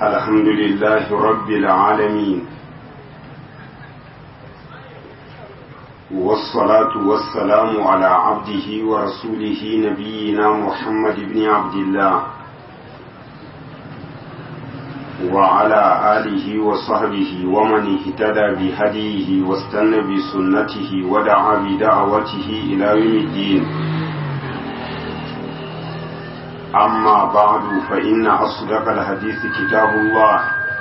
الحمد لله رب العالمين والصلاة والسلام على عبده ورسوله نبينا محمد بن عبد الله وعلى آله وصحبه ومن اهتدى بهديه واستنى بسنته ودعا بدعوته إلى يوم الدين أما بعد فإن أصدق الحديث كتاب الله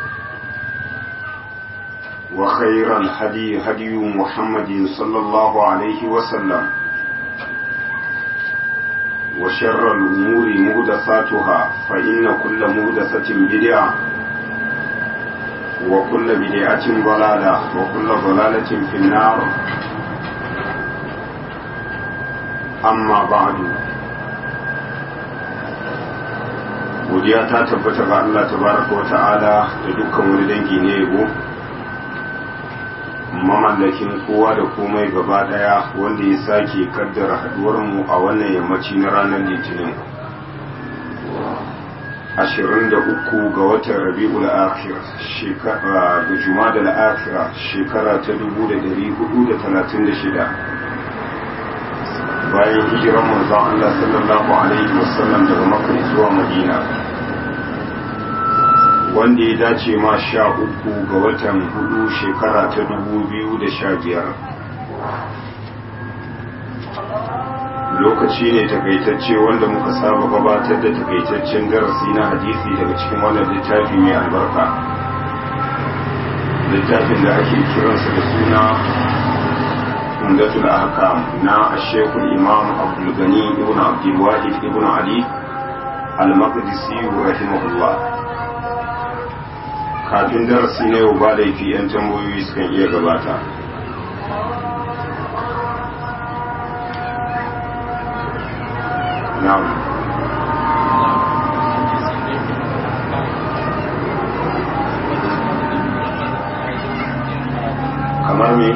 وخير الهدي هدي محمد صلى الله عليه وسلم وشر الأمور مهدثاتها فإن كل مهدثة بدعة وكل بدعة ضلالة وكل ضلالة في النار أما بعد godiya ta tabbata ga Allah tabaraka wa ta'ala da dukkan wani dangi ne yabo mamallakin kowa da komai gaba daya wanda ya sake kaddara haduwar mu a wannan yammaci na ranar litinin 23 ga watan rabi'ul akhir shekara da jumada al-akhira shekara ta 1436 bayan hijiran manzon Allah sallallahu alaihi wasallam daga Makka zuwa Madina wanda ya dace ma sha uku ga watan hudu shekara ta dubu biyu da sha biyar lokaci ne takaitacce wanda muka saba gabatar da takaitaccen darasi na hadisi daga cikin wannan littafi mai albarka littafin da ake kiransa da suna umdatul ahkam na ashekul imam abdul gani ibn abdul wahid ibn ali al-maqdisi rahimahullah kafin darasi na yau ba laifi 'yan tambayoyi sukan iya gabata na'am kamar me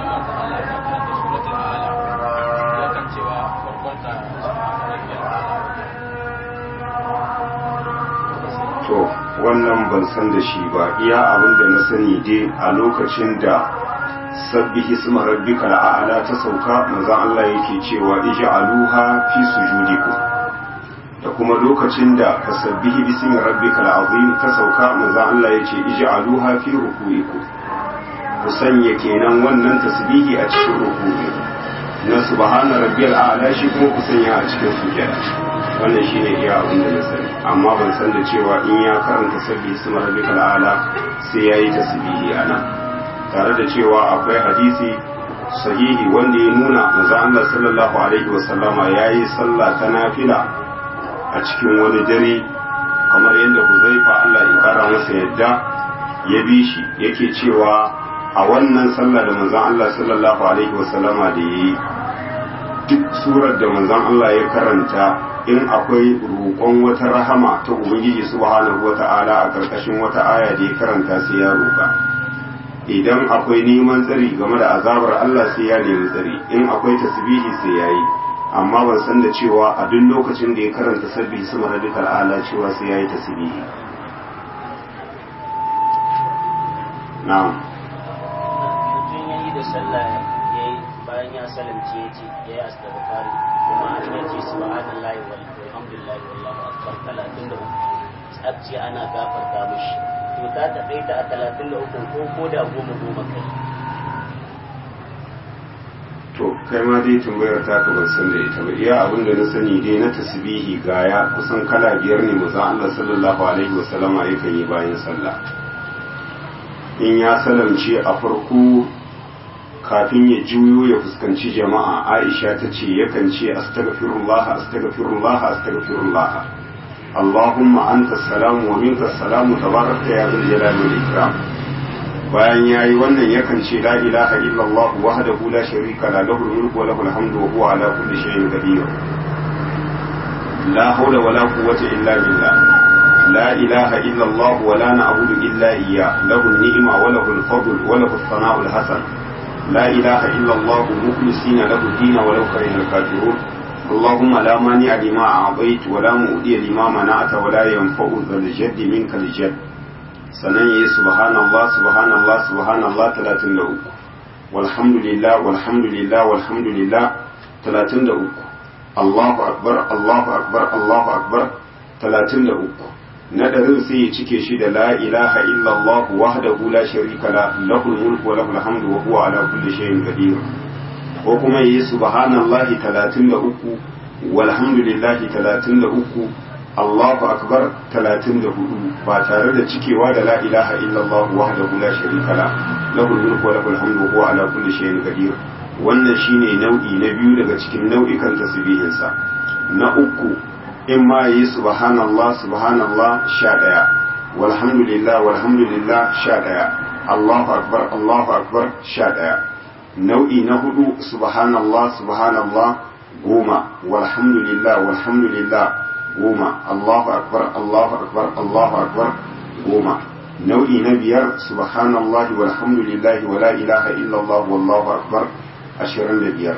to wannan ban san da shi ba iya abin da na sani dai a lokacin da sabbi hisma rabbika al'ala ta sauka manzon Allah yake cewa ij'aluha fi sujudikum da kuma lokacin da tasabbihi bismi rabbika al'azim ta sauka manzon Allah yace ij'aluha fi ruku'ikum ku sanya kenan wannan tasbihi a cikin ruku'i na subhana rabbiyal a'la shi kuma ku sanya a cikin sujada wannan shine iya abin da na sani amma ban san da cewa in ya karanta sabbi su rabbikal ala sai yayi tasbihi ana tare da cewa akwai hadisi sahihi wanda ya nuna manzo Allah sallallahu alaihi wasallama yayi sallah ta nafila a cikin wani dare kamar yadda Huzaifa Allah ya kara masa yadda ya bi shi yake cewa a wannan sallah da manzon Allah sallallahu alaihi wasallama da yayi duk surar da manzon Allah ya karanta in akwai roƙon wata rahama ta ubangiji subhanahu wata'ala a ƙarƙashin wata aya da ya karanta sai ya roƙa idan akwai neman tsari game da azabar Allah sai ya nemi tsari in akwai tasbihi sai ya yi amma ban san da cewa a duk lokacin da ya karanta sabbi sama radikal ala cewa sai ya yi tasbihi na'am mutum ya yi da sallah ya yi bayan ya salamce ya ce ya yi astaghfari kuma an ya ce subhanallahi walhamdulillahi wallahu akbar 33 tsabci ana gafarta mishi to ta taƙaita a 33 ko ko da goma goma kai to kai ma dai tambayar ta ka ban san da ita ba iya abin da na sani dai na tasbihi gaya kusan kala biyar ne manzon Allah sallallahu alaihi wasallama yakan yi bayan sallah in ya salamce a farko kafin ya juyo ya fuskanci jama'a aisha ta ce yakan ce astaghfirullah astaghfirullah astaghfirullah allahumma anta salamu wa minka salamu tabarakta ya zal jalali wal ikram bayan yayi wannan yakan ce la ilaha illallah wahdahu la sharika la lahu mulku wa lahu alhamdu wa huwa ala kulli shay'in qadir la hawla wa la quwwata illa billah لا إله إلا الله ولا نعبد إلا إياه له النعمة وله الفضل وله الثناء الحسن لا إله إلا الله مخلصين له الدين ولو كره الكافرون اللهم لا مانع لما أعطيت ولا مؤدي لما منعت ولا ينفع ذا الجد منك الجد sannan ya yi subhanallah subhanallah subhanallah 33 walhamdulillah walhamdulillah walhamdulillah 33 Allahu akbar Allahu akbar Allahu akbar 33 na ɗarin sai ya cike shi da la ilaha illallah wahdahu la sharika la lahul mulku wa lahul hamdu wa huwa ala kulli shay'in qadir ko kuma yi subhanallahi 33 walhamdulillahi 33 Allahu akbar 34 ba tare da cikewa da la ilaha illallah wahdahu la sharika la lahul mulku wa lahul hamdu wa huwa ala kulli shay'in qadir wannan shine nau'i na biyu daga cikin nau'ikan tasbihinsa na uku in ma yi subhanallah subhanallah sha ɗaya walhamdulillah walhamdulillah sha ɗaya Allahu akbar Allahu akbar sha ɗaya nau'i na hudu subhanallah subhanallah goma walhamdulillah walhamdulillah goma Allahu akbar Allahu akbar Allahu akbar goma nau'i na biyar subhanallah walhamdulillah wala ilaha illallah wallahu akbar ashirin da biyar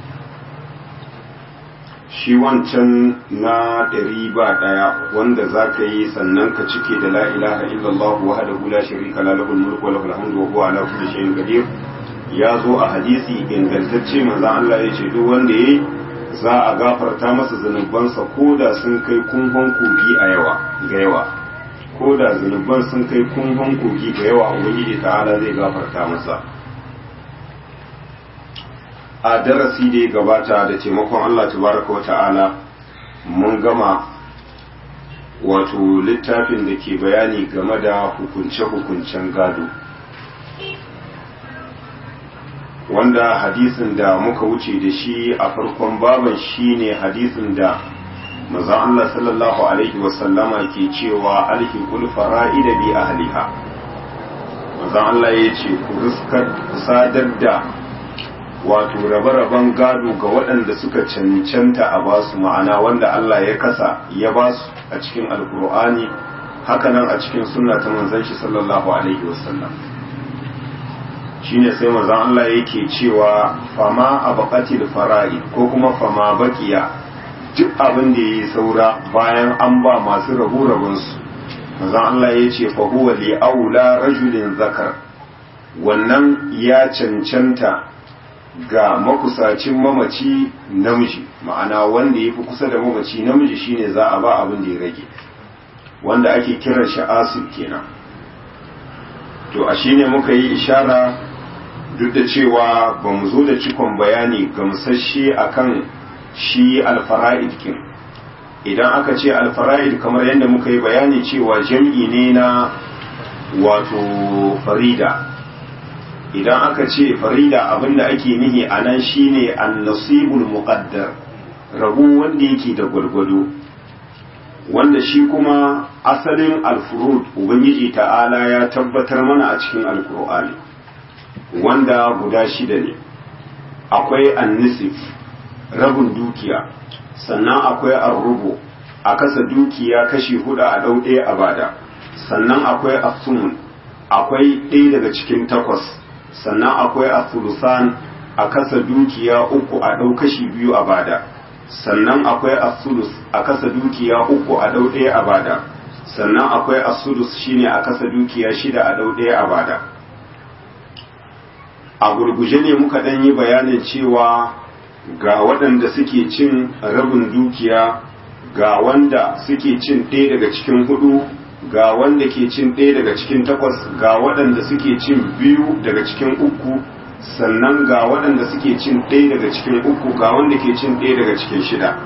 shi wancan na ɗari ba ɗaya wanda za ka yi sannan ka cike da la ilaha illallah wa hada la sharika la lahul mulku wa lahul hamdu wa huwa ala kulli shay'in qadir ya zo a hadisi ingantacce manzo Allah ya ce duk wanda yayi za a gafarta masa zanubansa ko da sun kai kunhon kogi a yawa ga yawa ko da zanuban sun kai kunhon kogi ga yawa ubangiji ta'ala zai gafarta masa a darasi da ya gabata da taimakon Allah tabaraka wa ta'ala mun gama wato littafin da ke bayani game da hukunce-hukuncen gado wanda hadisin da muka wuce da shi a farkon baban shine hadisin da manzon Allah sallallahu alaihi wasallama ke cewa alhiqul fara'ida bi ahliha manzon Allah ya ce ku riskar sadar da wato rabe-raben gado ga waɗanda suka cancanta a basu ma'ana wanda Allah ya kasa ya basu a cikin alkur'ani hakanan a cikin sunna ta manzon shi sallallahu alaihi wasallam shine sai manzon Allah yake cewa fama abaqatil fara'i ko kuma fama baqiya duk abin da yayi saura bayan an ba masu rabu rabun su manzon Allah ya ce fa huwa li aula rajulin zakar wannan ya cancanta ga makusacin mamaci namiji ma'ana wanda ya fi kusa da mamaci namiji shine za a ba abin da ya rage wanda ake kiran shi asib kenan to a shine muka yi ishara duk da cewa ba mu zo da cikon bayani gamsasshe akan shi alfara'id kin idan aka ce alfara'id kamar yadda muka yi bayani cewa jam'i ne na wato farida idan aka ce farida abinda ake nihi a nan shine annasibul muqaddar rabu wanda yake da gwargwado wanda shi kuma asalin alfurud ubangiji ta'ala ya tabbatar mana a cikin alkur'ani wanda guda shida ne akwai annisif rabin dukiya sannan akwai arrubu a kasa dukiya kashi hudu a ɗau ɗaya a bada sannan akwai asumun akwai ɗaya daga cikin takwas sannan akwai asulusan a kasa dukiya uku a ɗau kashi biyu a bada sannan akwai asulus a kasa dukiya uku a ɗau ɗaya a bada sannan akwai asulus shine a kasa dukiya shida a ɗau ɗaya a bada a gurguje ne muka ɗan yi bayanin cewa ga waɗanda suke cin rabin dukiya ga wanda suke cin ɗaya daga cikin hudu ga wanda ke cin ɗaya daga cikin takwas ga waɗanda suke cin biyu daga cikin uku sannan ga waɗanda suke cin ɗaya daga cikin uku ga wanda ke cin ɗaya daga cikin shida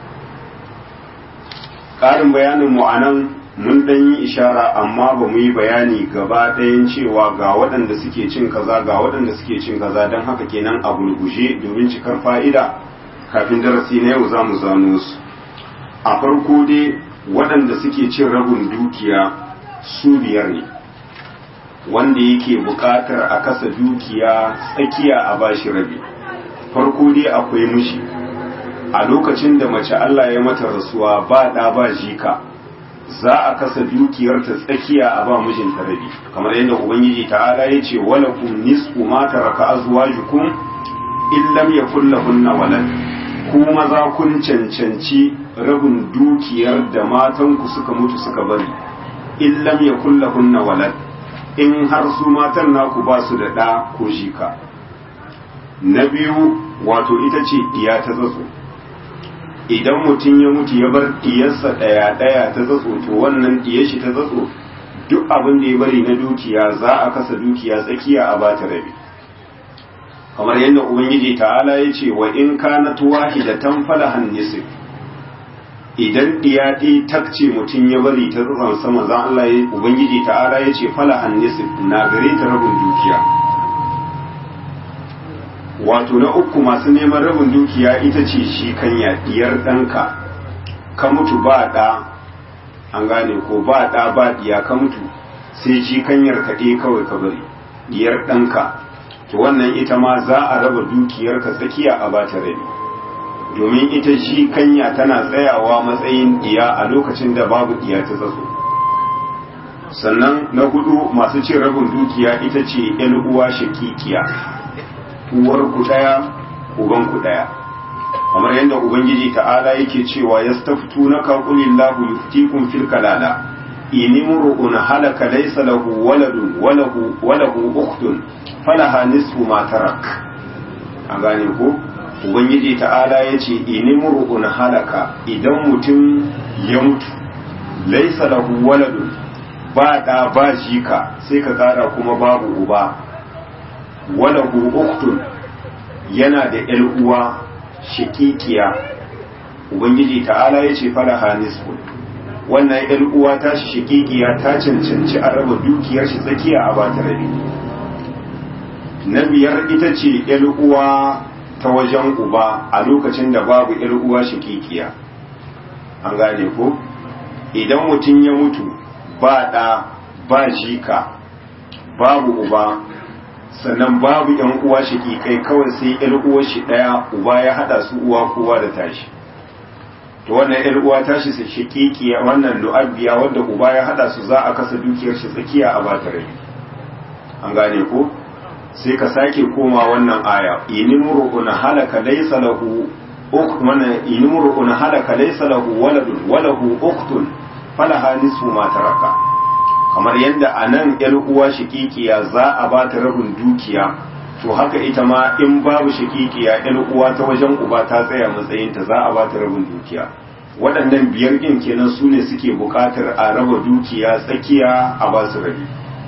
ƙarin bayanin mu anan mun ɗan yi ishara amma ba mu yi bayani gaba ɗayan cewa ga waɗanda suke cin kaza ga waɗanda suke cin kaza don haka kenan a gurguje domin cikar fa'ida kafin darasi na yau za mu zano su a farko dai waɗanda suke cin rabin dukiya su biyar ne wanda yake buƙatar a kasa dukiya tsakiya a bashi rabi farko dai akwai mishi a lokacin da mace Allah ya mata rasuwa ba ɗa ba jika za a kasa dukiyarta tsakiya a ba mijinta rabi kamar yadda ubangiji ta'ala ya ce wala kum nisfu ma taraka azwajukum in lam yakul lahunna walad ku maza kun cancanci rabin dukiyar da matanku suka mutu suka bari in lam yakul lahunna walad in har su matan naku ba su da ɗa ko jika na biyu wato ita ce diya ta tsatso idan mutum ya mutu ya bar diyarsa ɗaya ɗaya ta tsatso to wannan diyar shi ta tsatso duk abin da ya bari na dukiya za a kasa dukiya tsakiya a bata rabi kamar yadda ubangiji ta'ala ya ce wa in kanat wahidatan falahan nisf idan diya ɗaya takce mutum ya bari ta tsatson sama za Allah ya ubangiji ta'ala ya ce falahan nisf na gare ta rabin dukiya wato na uku masu neman rabin dukiya ita ce shi kanya diyar ɗanka ka mutu ba ɗa an gane ko ba ɗa ba diya ka mutu sai shi kanyar kaɗe kawai ka bari diyar ɗanka to wannan ita ma za a raba dukiyar ka tsakiya a bata rabi domin ita shi kanya tana tsayawa matsayin diya a lokacin da babu diya ta tsatso sannan na hudu masu cin rabin dukiya ita ce yan uwa shakikiya uwar ku daya uban ku daya kamar yadda ubangiji ta'ala yake cewa yastaftunaka qulillahu yuftikum fil kalala in imru'un halaka laysa lahu waladun walahu walahu ukhtun falaha nisfu ma tarak an gane ko ubangiji ta'ala yace in imru'un halaka idan mutum ya mutu laysa lahu waladun ba da ba jika sai ka kara kuma babu uba walahu uktun yana da ‘yar uwa shikikiya ubangiji ta'ala ya ce falaha nisfu wannan ‘yar uwa ta shi shikikiya ta cancanci a raba dukiyar shi tsakiya a bata rabi na biyar ita ce ‘yar uwa ta wajen uba a lokacin da babu ‘yar uwa shikikiya an gane ko idan mutum ya mutu ba ɗa ba jika babu uba sannan babu yan uwa kai kawai sai yan uwar shi daya uba ya hada su uwa kowa da tashi to wannan yan uwa tashi sai shakikiya wannan lu'abbiya wanda uba ya hada su za a kasa dukiyar shi tsakiya a bata rai an gane ko sai ka sake koma wannan aya inimru'un halaka laysa lahu ukh mana inimru'un halaka laysa lahu waladun walahu ukhtun falaha nisfu ma taraka kamar yadda a nan ‘yar uwa shakikiya za a ba ta rabin dukiya to haka ita ma in babu shakikiya ‘yar uwa ta wajen uba ta tsaya matsayinta za a ba ta rabin dukiya waɗannan biyar ɗin kenan su ne suke buƙatar a raba dukiya tsakiya a ba su rabi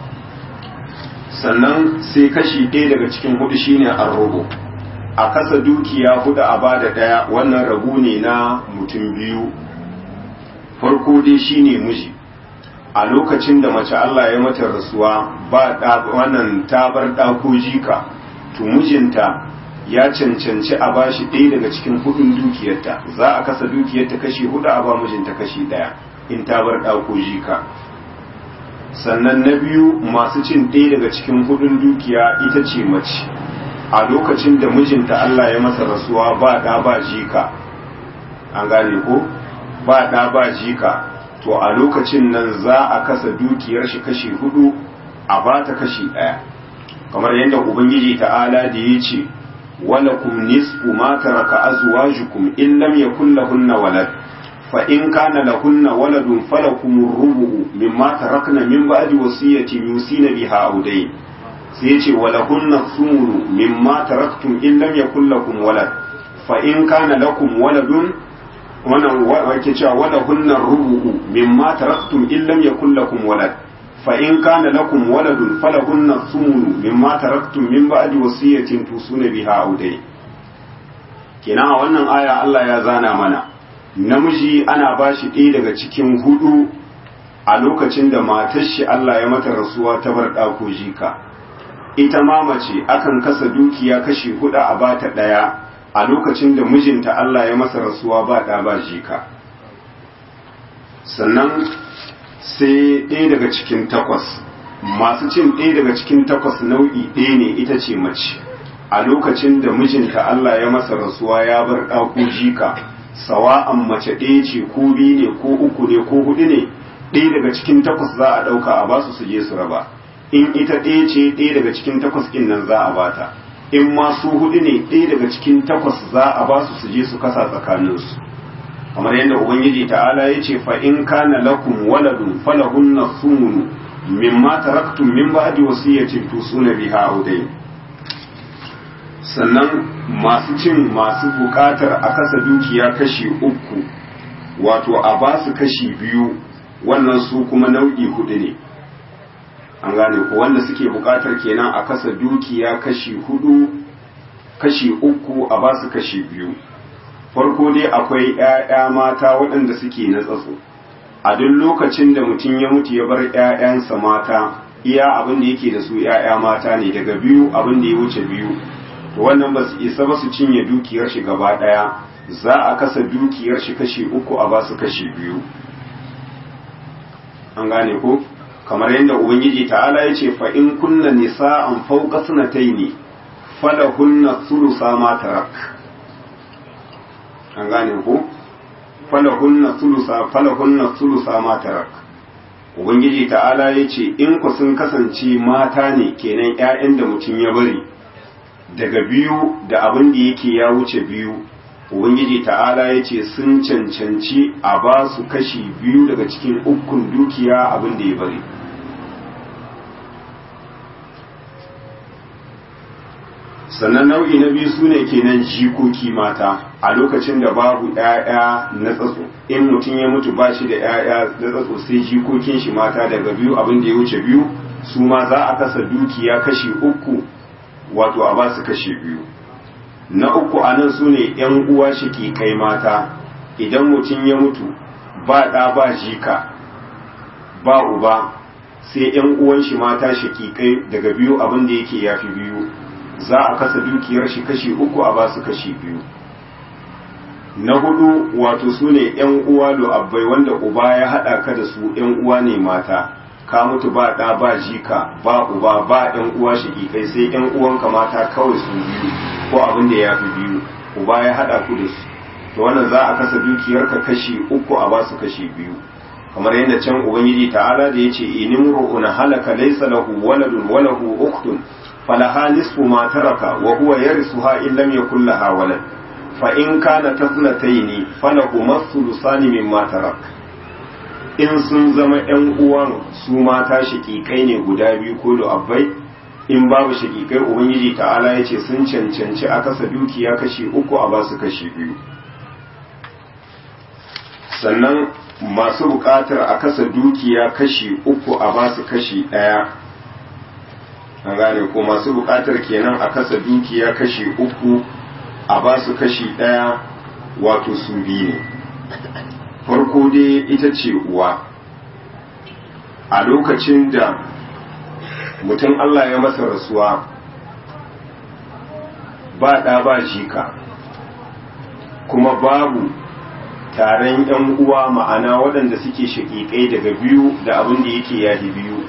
sannan sai kashi ɗaya daga cikin hudu shine an robo a kasa dukiya hudu a ba da ɗaya wannan rabu ne na mutum biyu farko dai shine miji a lokacin da mace Allah ya mata rasuwa ba wannan tabar ɗako jika to mijinta ya cancanci a bashi ɗaya daga cikin hudun dukiyarta za a kasa dukiyarta kashi hudu a ba mijinta kashi ɗaya in tabar ɗako jika sannan na biyu masu cin ɗaya daga cikin hudun dukiya ita ce mace a lokacin da mijinta Allah ya masa rasuwa ba ɗa ba jika an gane ko ba ɗa ba jika to a lokacin nan za a kasa dukiyar shi kashi hudu a ba ta kashi ɗaya kamar yadda ubangiji ta'ala da ya ce walakum nisfu ma taraka azwajukum in lam yakul lahunna walad fa in kana lahunna waladun falakum rubu'u mimma tarakna min ba'di wasiyatin yusina biha aw dayn sai yace walahunna thumunu mimma taraktum in lam yakul lakum walad fa in kana lakum waladun wannan wake cewa wala hunna rubu'u mimma taraktum in lam yakul lakum walad fa in kana lakum waladun falahunna thumunu mimma taraktum min ba'di wasiyatin tusuna biha aw dai kenan a wannan aya Allah ya zana mana namiji ana bashi ɗaya daga cikin hudu a lokacin da matar shi Allah ya mata rasuwa ta bar ɗako jika ita ma mace akan kasa dukiya kashi hudu a bata ɗaya a lokacin da mijinta Allah ya masa rasuwa ba ɗa ba jika sannan sai ɗaya daga cikin takwas masu cin ɗaya daga cikin takwas nau'i ɗaya ne ita ce mace a lokacin da mijinta Allah ya masa rasuwa ya bar ɗako jika sawa'an mace ɗaya ce ko biyu ne ko uku ne ko hudu ne ɗaya daga cikin takwas za a ɗauka a basu su je su raba in ita ɗaya ce ɗaya daga cikin takwas ɗin nan za a bata in ma su hudu ne ɗaya daga cikin takwas za a ba su su je su kasa tsakaninsu kamar yadda ubangiji ta'ala ya ce fa in kana lakum waladun falahunna thumnu mimma taraktum min ba'di wasiyatin tusuna biha aw dayn sannan masu cin masu bukatar a kasa dukiya kashi uku wato a ba su kashi biyu wannan su kuma nau'i hudu ne an gane ko wanda suke bukatar kenan a kasa dukiya kashi hudu kashi uku a ba su kashi biyu farko dai akwai 'ya'ya mata waɗanda suke na tsatso a duk lokacin da mutum ya mutu ya bar 'ya'yansa mata iya abin da yake da su 'ya'ya mata ne daga biyu abin da ya wuce biyu to wannan ba su isa ba su cinye dukiyar shi gaba ɗaya za a kasa dukiyar shi kashi uku a ba su kashi biyu an gane ko kamar yadda ubangiji ta'ala ya ce fa in kunna nisa'an fawqa sanataini falahunna thulutha ma tarak an gane ko falahunna thulutha falahunna thulutha ma tarak ubangiji ta'ala ya ce in ku sun kasance mata ne kenan ƴaƴan da mutum ya bari daga biyu da abin da yake ya wuce biyu ubangiji ta'ala ya ce sun cancanci a ba su kashi biyu daga cikin ukun dukiya abin da ya bari sannan nau'i na biyu su ne kenan jikoki mata a lokacin da babu 'ya'ya na tsatso in mutum ya mutu ba shi da 'ya'ya na tsatso sai jikokin shi mata daga biyu abin da ya wuce biyu su ma za a kasa dukiya kashi uku wato a ba su kashi biyu na uku a nan su ne 'yan uwa kai mata idan mutum ya mutu ba ɗa ba jika ba uba sai 'yan uwan shi mata shakikai daga biyu abin da yake yafi biyu za a kasa dukiyar shi kashi uku a basu kashi biyu na hudu wato su ne ‘yan uwa abbai wanda uba ya haɗa ka da su ‘yan uwa ne mata ka mutu ba ɗa ba jika ba uba ba ‘yan uwa kai sai ‘yan uwanka mata kawai su biyu ko abin da ya fi biyu uba ya haɗa ku da su to wannan za a kasa dukiyarka kashi uku a basu kashi biyu kamar yadda can ubangiji ta'ala da ya ce inimru'un halaka laysa lahu waladun wa lahu ukhtun فلها نصف ما ترك وهو يرثها إن لم يكن لها ولد فإن كانت اثنتين فلهما الثلثان مما ترك in sun zama ‘yan uwan su mata shaƙiƙai ne guda biyu ko da abbai in babu shaƙiƙai ubangiji ta'ala ya ce sun cancanci a kasa dukiya kashi uku a basu kashi biyu sannan masu buƙatar a kasa dukiya kashi uku a basu kashi ɗaya an gane ko masu bukatar kenan a kasa dukiya kashi uku a ba su kashi ɗaya wato su biyu ne farko dai ita ce uwa a lokacin da mutum Allah ya masa rasuwa ba ɗa ba jika kuma babu taron ‘yan uwa ma'ana waɗanda suke shaƙiƙai daga biyu da abin da yake yahi biyu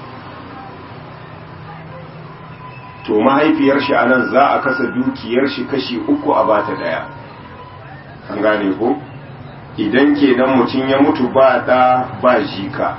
to mahaifiyar shi anan za a kasa dukiyar shi kashi uku a bata daya an gane ko idan kenan mutum ya mutu ba da ba jika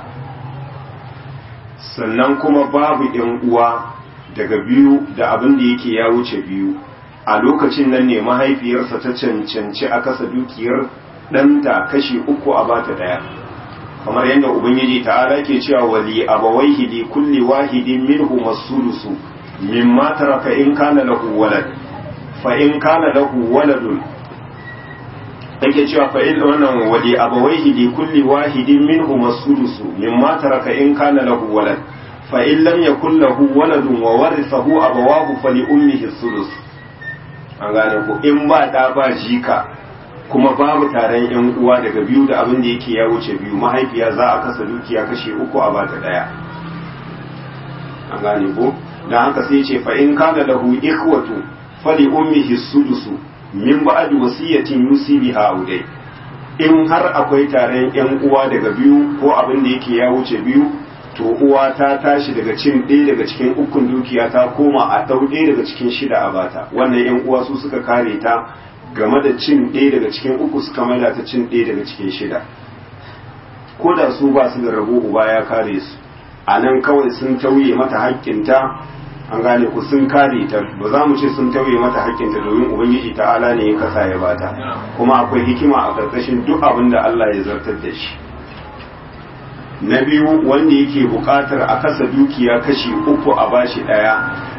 sannan kuma babu yan uwa daga biyu da abin da yake ya wuce biyu a lokacin nan ne mahaifiyarsa ta cancanci a kasa dukiyar ɗanta kashi uku a bata daya kamar yadda ubangiji ta'ala ke cewa wali abawaihi li kulli wahidin minhu masulusu mimma taraka in kana lahu walad fa in kana lahu waladun yake cewa fa in wannan wali abawaihi li kulli wahidin minhum as-sudusu mimma taraka in kana lahu walad fa in lam yakul lahu waladun wa warithahu abawahu fali ummihi as-sudus an gane ko in ba da ba jika kuma babu taron yan uwa daga biyu da abin da yake ya wuce biyu mahaifiya za a kasa dukiya kashe uku a bata daya an gane ko dan haka sai ce fa in kana lahu ikhwatu fali ummihi sudusu min ba'di wasiyatin yusi biha audai in har akwai taron yan uwa daga biyu ko abin da yake ya wuce biyu to uwa ta tashi daga cin ɗaya daga cikin ukun dukiya ta koma a ɗau ɗaya daga cikin shida a bata wannan yan uwa su suka kare ta game da cin ɗaya daga cikin uku suka maida ta cin ɗaya daga cikin shida ko da su ba su da rabo uba ya kare su a nan kawai sun tauye mata haƙƙinta an gane ku sun kare ta ba za mu ce sun tauye mata hakkinta domin ubangiji ta'ala ne ya kasa ya bata kuma akwai hikima a ƙarƙashin duk abin da Allah ya zartar da shi na biyu wanda yake buƙatar a kasa dukiya kashi uku a bashi ɗaya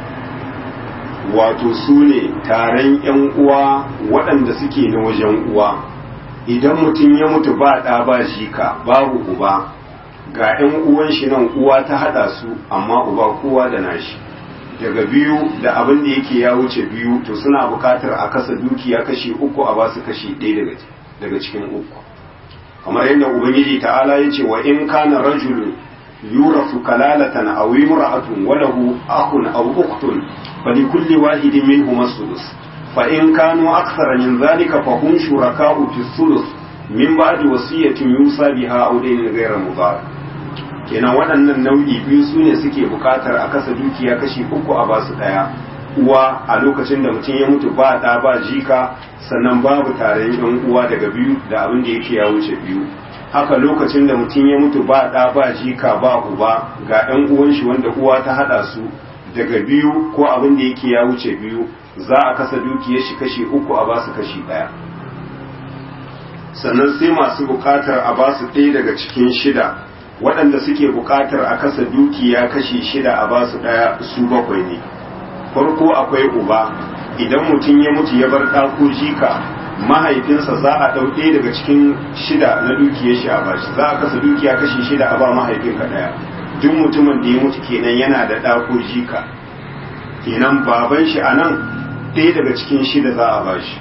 wato su ne taron 'yan uwa waɗanda suke na wajen uwa idan mutum ya mutu ba ɗa ba jika babu uba ga 'yan uwan shi nan uwa ta haɗa su amma uba kowa da nashi daga biyu da abin da yake ya wuce biyu to suna buƙatar a kasa dukiya kashi uku a basu kashi ɗaya daga cikin uku kamar yadda ubangiji ta'ala ya ce wa in kana rajulun yurasu kalalatan aw imra'atun wa lahu akhun aw ukhtun falikulli wahidin minhum as-sudus fa in kanu akthara min dhalika fa hum shuraka'u fi as-sulus min ba'di wasiyatin yusa biha aw daynin ghayra mudar kenan waɗannan nau'i biyu su ne suke buƙatar a kasa dukiya kashi uku a basu ɗaya uwa a lokacin da mutum ya mutu ba ɗa ba jika sannan babu taron yan uwa daga biyu da abin da yake ya wuce biyu haka lokacin da mutum ya mutu ba ɗa ba jika ba uba ga ɗan uwan shi wanda uwa ta haɗa su daga biyu ko abin da yake ya wuce biyu za a kasa dukiyar shi kashi uku a basu kashi ɗaya sannan sai masu buƙatar a basu ɗaya daga cikin shida waɗanda suke buƙatar a kasa dukiya kashi shida a basu ɗaya su bakwai ne farko akwai uba idan mutum ya mutu ya bar ɗako jika mahaifinsa za a ɗau ɗaya daga cikin shida na dukiyar shi a bashi za a kasa dukiya kashi shida a ba mahaifinka ɗaya duk mutumin da ya mutu kenan yana da ɗako jika kenan baban shi a nan ɗaya daga cikin shida za a bashi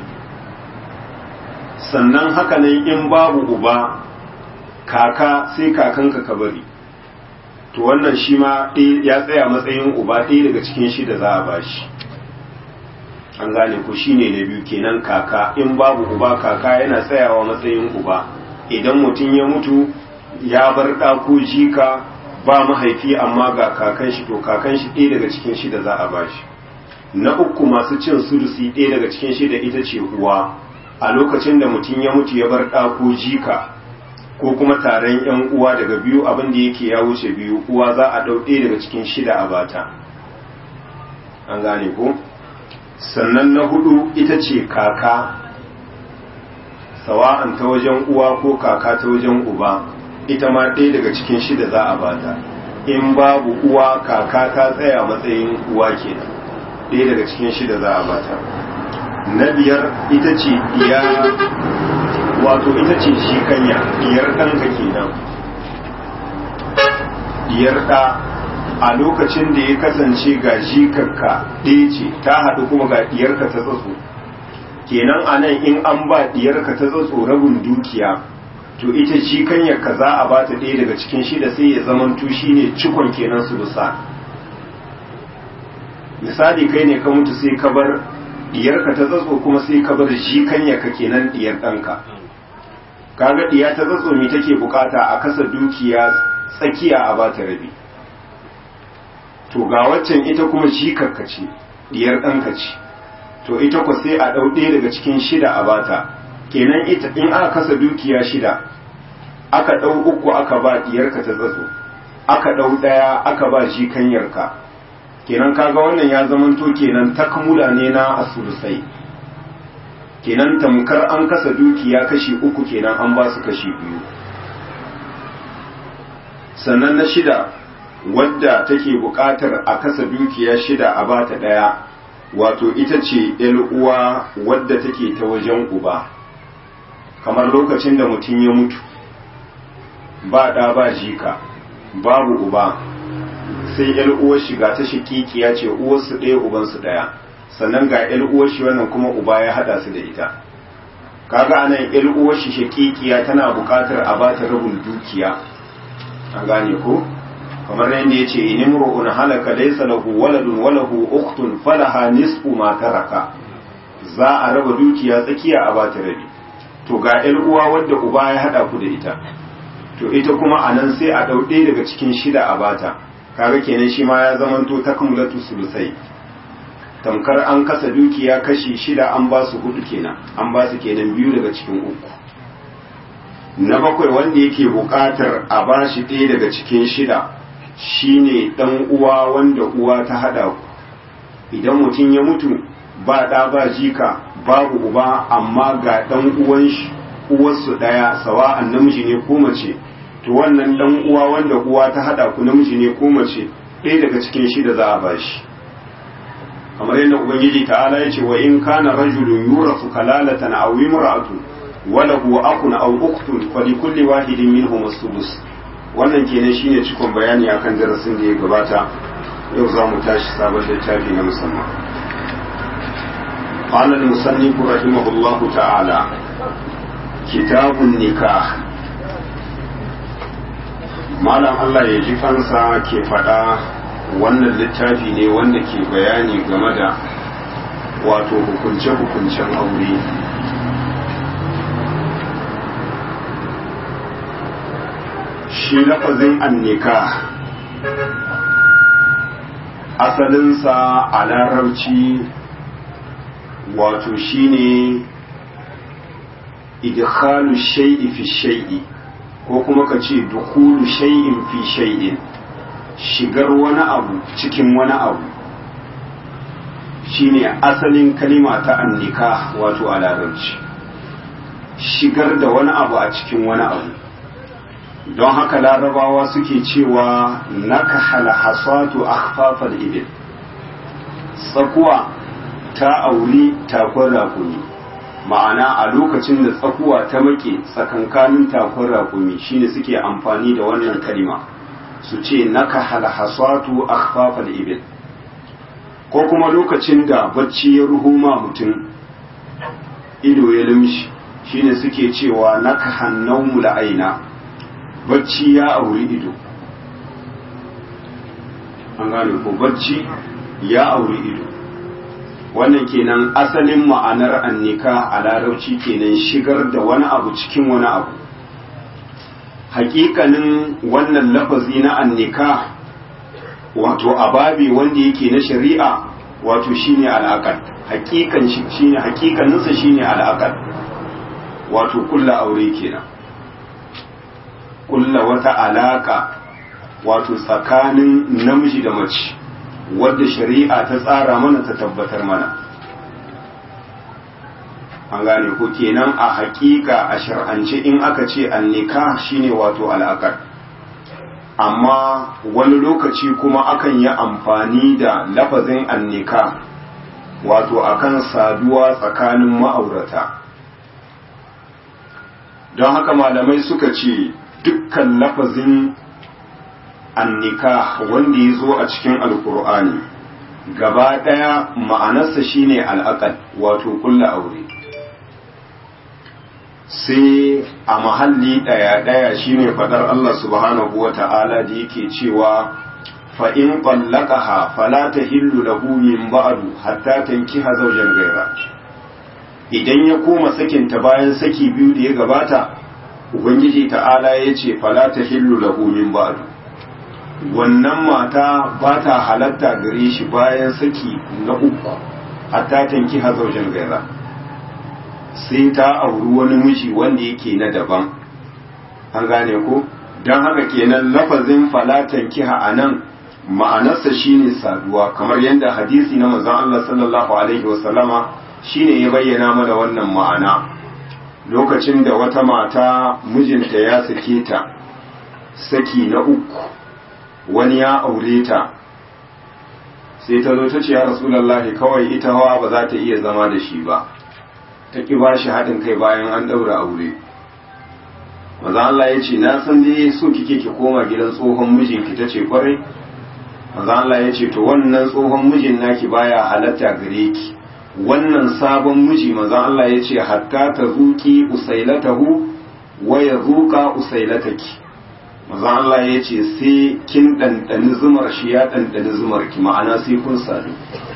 sannan haka nan in babu uba kaka sai kakanka ka bari to wannan shi ma ya tsaya matsayin uba ɗaya daga cikin shi da za a bashi an gane ku shi ne na biyu kenan kaka in babu uba kaka yana tsayawa matsayin uba idan mutum ya mutu ya bar ɗako jika ba mahaifi amma ga kakan shi to kakan shi ɗaya daga cikin shi da za a bashi na uku masu cin sudusi ɗaya daga cikin shi da ita ce uwa a lokacin da mutum ya mutu ya bar ɗako jika ko kuma taron yan uwa daga biyu abin da yake ya wuce biyu uwa za a ɗau ɗaya daga cikin shida a bata an gane ko sannan na hudu ita ce kaka sawa'an ta wajen uwa ko kaka ta wajen uba ita ma ɗaya daga cikin shida za a bata in babu uwa kaka ta tsaya matsayin uwa kenan ɗaya daga cikin shida za a bata na biyar ita ce iya wato ita ce shi kanya diyar ɗanka kenan diyar ɗa a lokacin da ya kasance ga jikarka ɗaya ce ta haɗu kuma ga diyarka ta tsatso kenan a nan in an ba diyarka ta tsatso rabin dukiya to ita shi kanyarka za a ba ta ɗaya daga cikin shida sai ya zaman tushi ne cikon kenan su bisa misali kai ne ka mutu sai ka bar diyarka ta tsatso kuma sai ka bar shi kanyarka kenan diyar ɗanka kaga diya ta tsatsomi take bukata a kasa dukiya tsakiya a bata rabi to ga waccan ita kuma jikarka ce diyar ɗanka ce to ita ku sai a ɗau ɗaya daga cikin shida a bata kenan ita in aka kasa dukiya shida aka ɗau uku aka ba diyarka ta tsatso aka ɗau ɗaya aka ba jikanyarka kenan kaga wannan ya zamanto kenan takmula ne na asulusai kenan tamkar an kasa dukiya kashi uku kenan an ba su kashi biyu sannan na shida wadda take buƙatar a kasa dukiya shida a bata ɗaya wato ita ce uwa wadda take ta wajen uba kamar lokacin da mutum ya mutu ba ɗa ba jika babu uba sai uwar shiga ta shikikiya ce uwarsu ɗaya ubansu ɗaya sannan ga uwar shi wannan kuma uba ya hada su da ita kaga anan uwar shi shakikiya tana buƙatar a ba ta rabin dukiya an gane ko kamar yadda yace inimru'un halaka laysa lahu waladun wa lahu ukhtun falaha nisfu ma taraka za a raba dukiya tsakiya a ba ta rabi to ga uwa wadda uba ya hada ku da ita to ita kuma anan sai a dau ɗaya daga cikin shida a bata kaga kenan shi ma ya zamanto takmulatu sulusai tamkar an kasa dukiya kashi shida an ba su hudu kenan an ba su kenan biyu daga cikin uku na bakwai wanda yake buƙatar a ba shi ɗaya daga cikin shida shine ɗan uwa wanda uwa ta haɗa ku idan mutum ya mutu ba ɗa ba jika babu uba amma ga ɗan uwan shi uwarsu ɗaya sawa'an namiji ne ko mace to wannan ɗan uwa wanda uwa ta haɗa ku namiji ne ko mace ɗaya daga cikin shi da za a bashi kamar yadda ubangiji ta'ala ya ce wa in kana rajulun yurasu kalalatan aw imra'atun wa lahu akun aw ukhtun fa li kulli wahidin minhum as-sudus wannan kenan shine cikon bayani akan darasin da ya gabata yau za mu tashi sabon littafi na musamman قال المصنف رحمه الله تعالى كتاب النكاح malam Allah ya ji kansa ke faɗa wannan littafi ne wanda ke bayani game da wato hukunce-hukuncen aure shi lafazin annika asalinsa a larabci wato shine idkhalu shay'i fi shay'i ko kuma ka ce dukulu shay'in fi shay'in shigar wani abu cikin wani abu shine asalin kalima ta annika wato a larabci shigar da wani abu a cikin wani abu don haka larabawa suke cewa naka halhasatu akhfafal ibil tsakuwa ta auri takon rakumi ma'ana a lokacin da tsakuwa ta make tsakankanin takon rakumi shine suke amfani da wannan kalima su ce naka halhasatu akhfafal ibil ko kuma lokacin da bacci ya ruhuma mutum ido ya limshi shine suke cewa naka hannaumu la'aina bacci ya auri ido an gane ko bacci ya auri ido wannan kenan asalin ma'anar annika a larauci kenan shigar da wani abu cikin wani abu hakikanin wannan lafazi na annika wato ababi wanda yake na shari'a wato shine al'aqad hakikan shine hakikaninsa shine al'aqad wato kulla aure kenan kulla wata alaka wato tsakanin namiji da mace wadda shari'a ta tsara mana ta tabbatar mana an gane ko kenan a hakika a shar'ance in aka ce annika shine wato al'akar amma wani lokaci kuma akan yi amfani da lafazin annika wato akan saduwa tsakanin ma'aurata don haka malamai suka ce dukkan lafazin annika wanda ya zo a cikin alkur'ani gaba ɗaya ma'anarsa shine al'aqad wato kulla aure sai a mahalli ɗaya-ɗaya shine faɗar Allah subhanahu wa ta'ala da yake cewa fa'in ƙwallakaha fala ta hillu lahu min ba'adu hatta tankiha zaujen gaira idan ya koma sakinta bayan saki biyu da ya gabata ubangiji ta'ala ya ce fala ta hillu lahu min ba'adu wannan mata ba ta halatta gare shi bayan saki na uku hatta tanki hazaujen gaira sai ta auri wani miji wanda yake na daban an gane ko don haka kenan lafazin falatan kiha a nan ma'anarsa shine saduwa kamar yadda hadisi na manzon Allah sallallahu alaihi wasallama shine ya bayyana mana wannan ma'ana lokacin da wata mata mijinta ya sake ta saki na uku wani ya aure ta sai ta zo ta ce ya rasulallahi kawai ita hawa ba za ta iya zama da shi ba ta ƙi ba shi haɗin kai bayan an ɗaura aure maza Allah ya ce na san dai so kike ki koma gidan tsohon mijinki ta ce kwarai maza Allah ya ce to wannan tsohon mijin naki baya halatta gare ki wannan sabon miji maza Allah ya ce hatta ta zuki usailatahu wa ya zuka usailataki maza Allah ya ce sai kin ɗanɗani zumar shi ya ɗanɗani zumar ki ma'ana sai kun sadu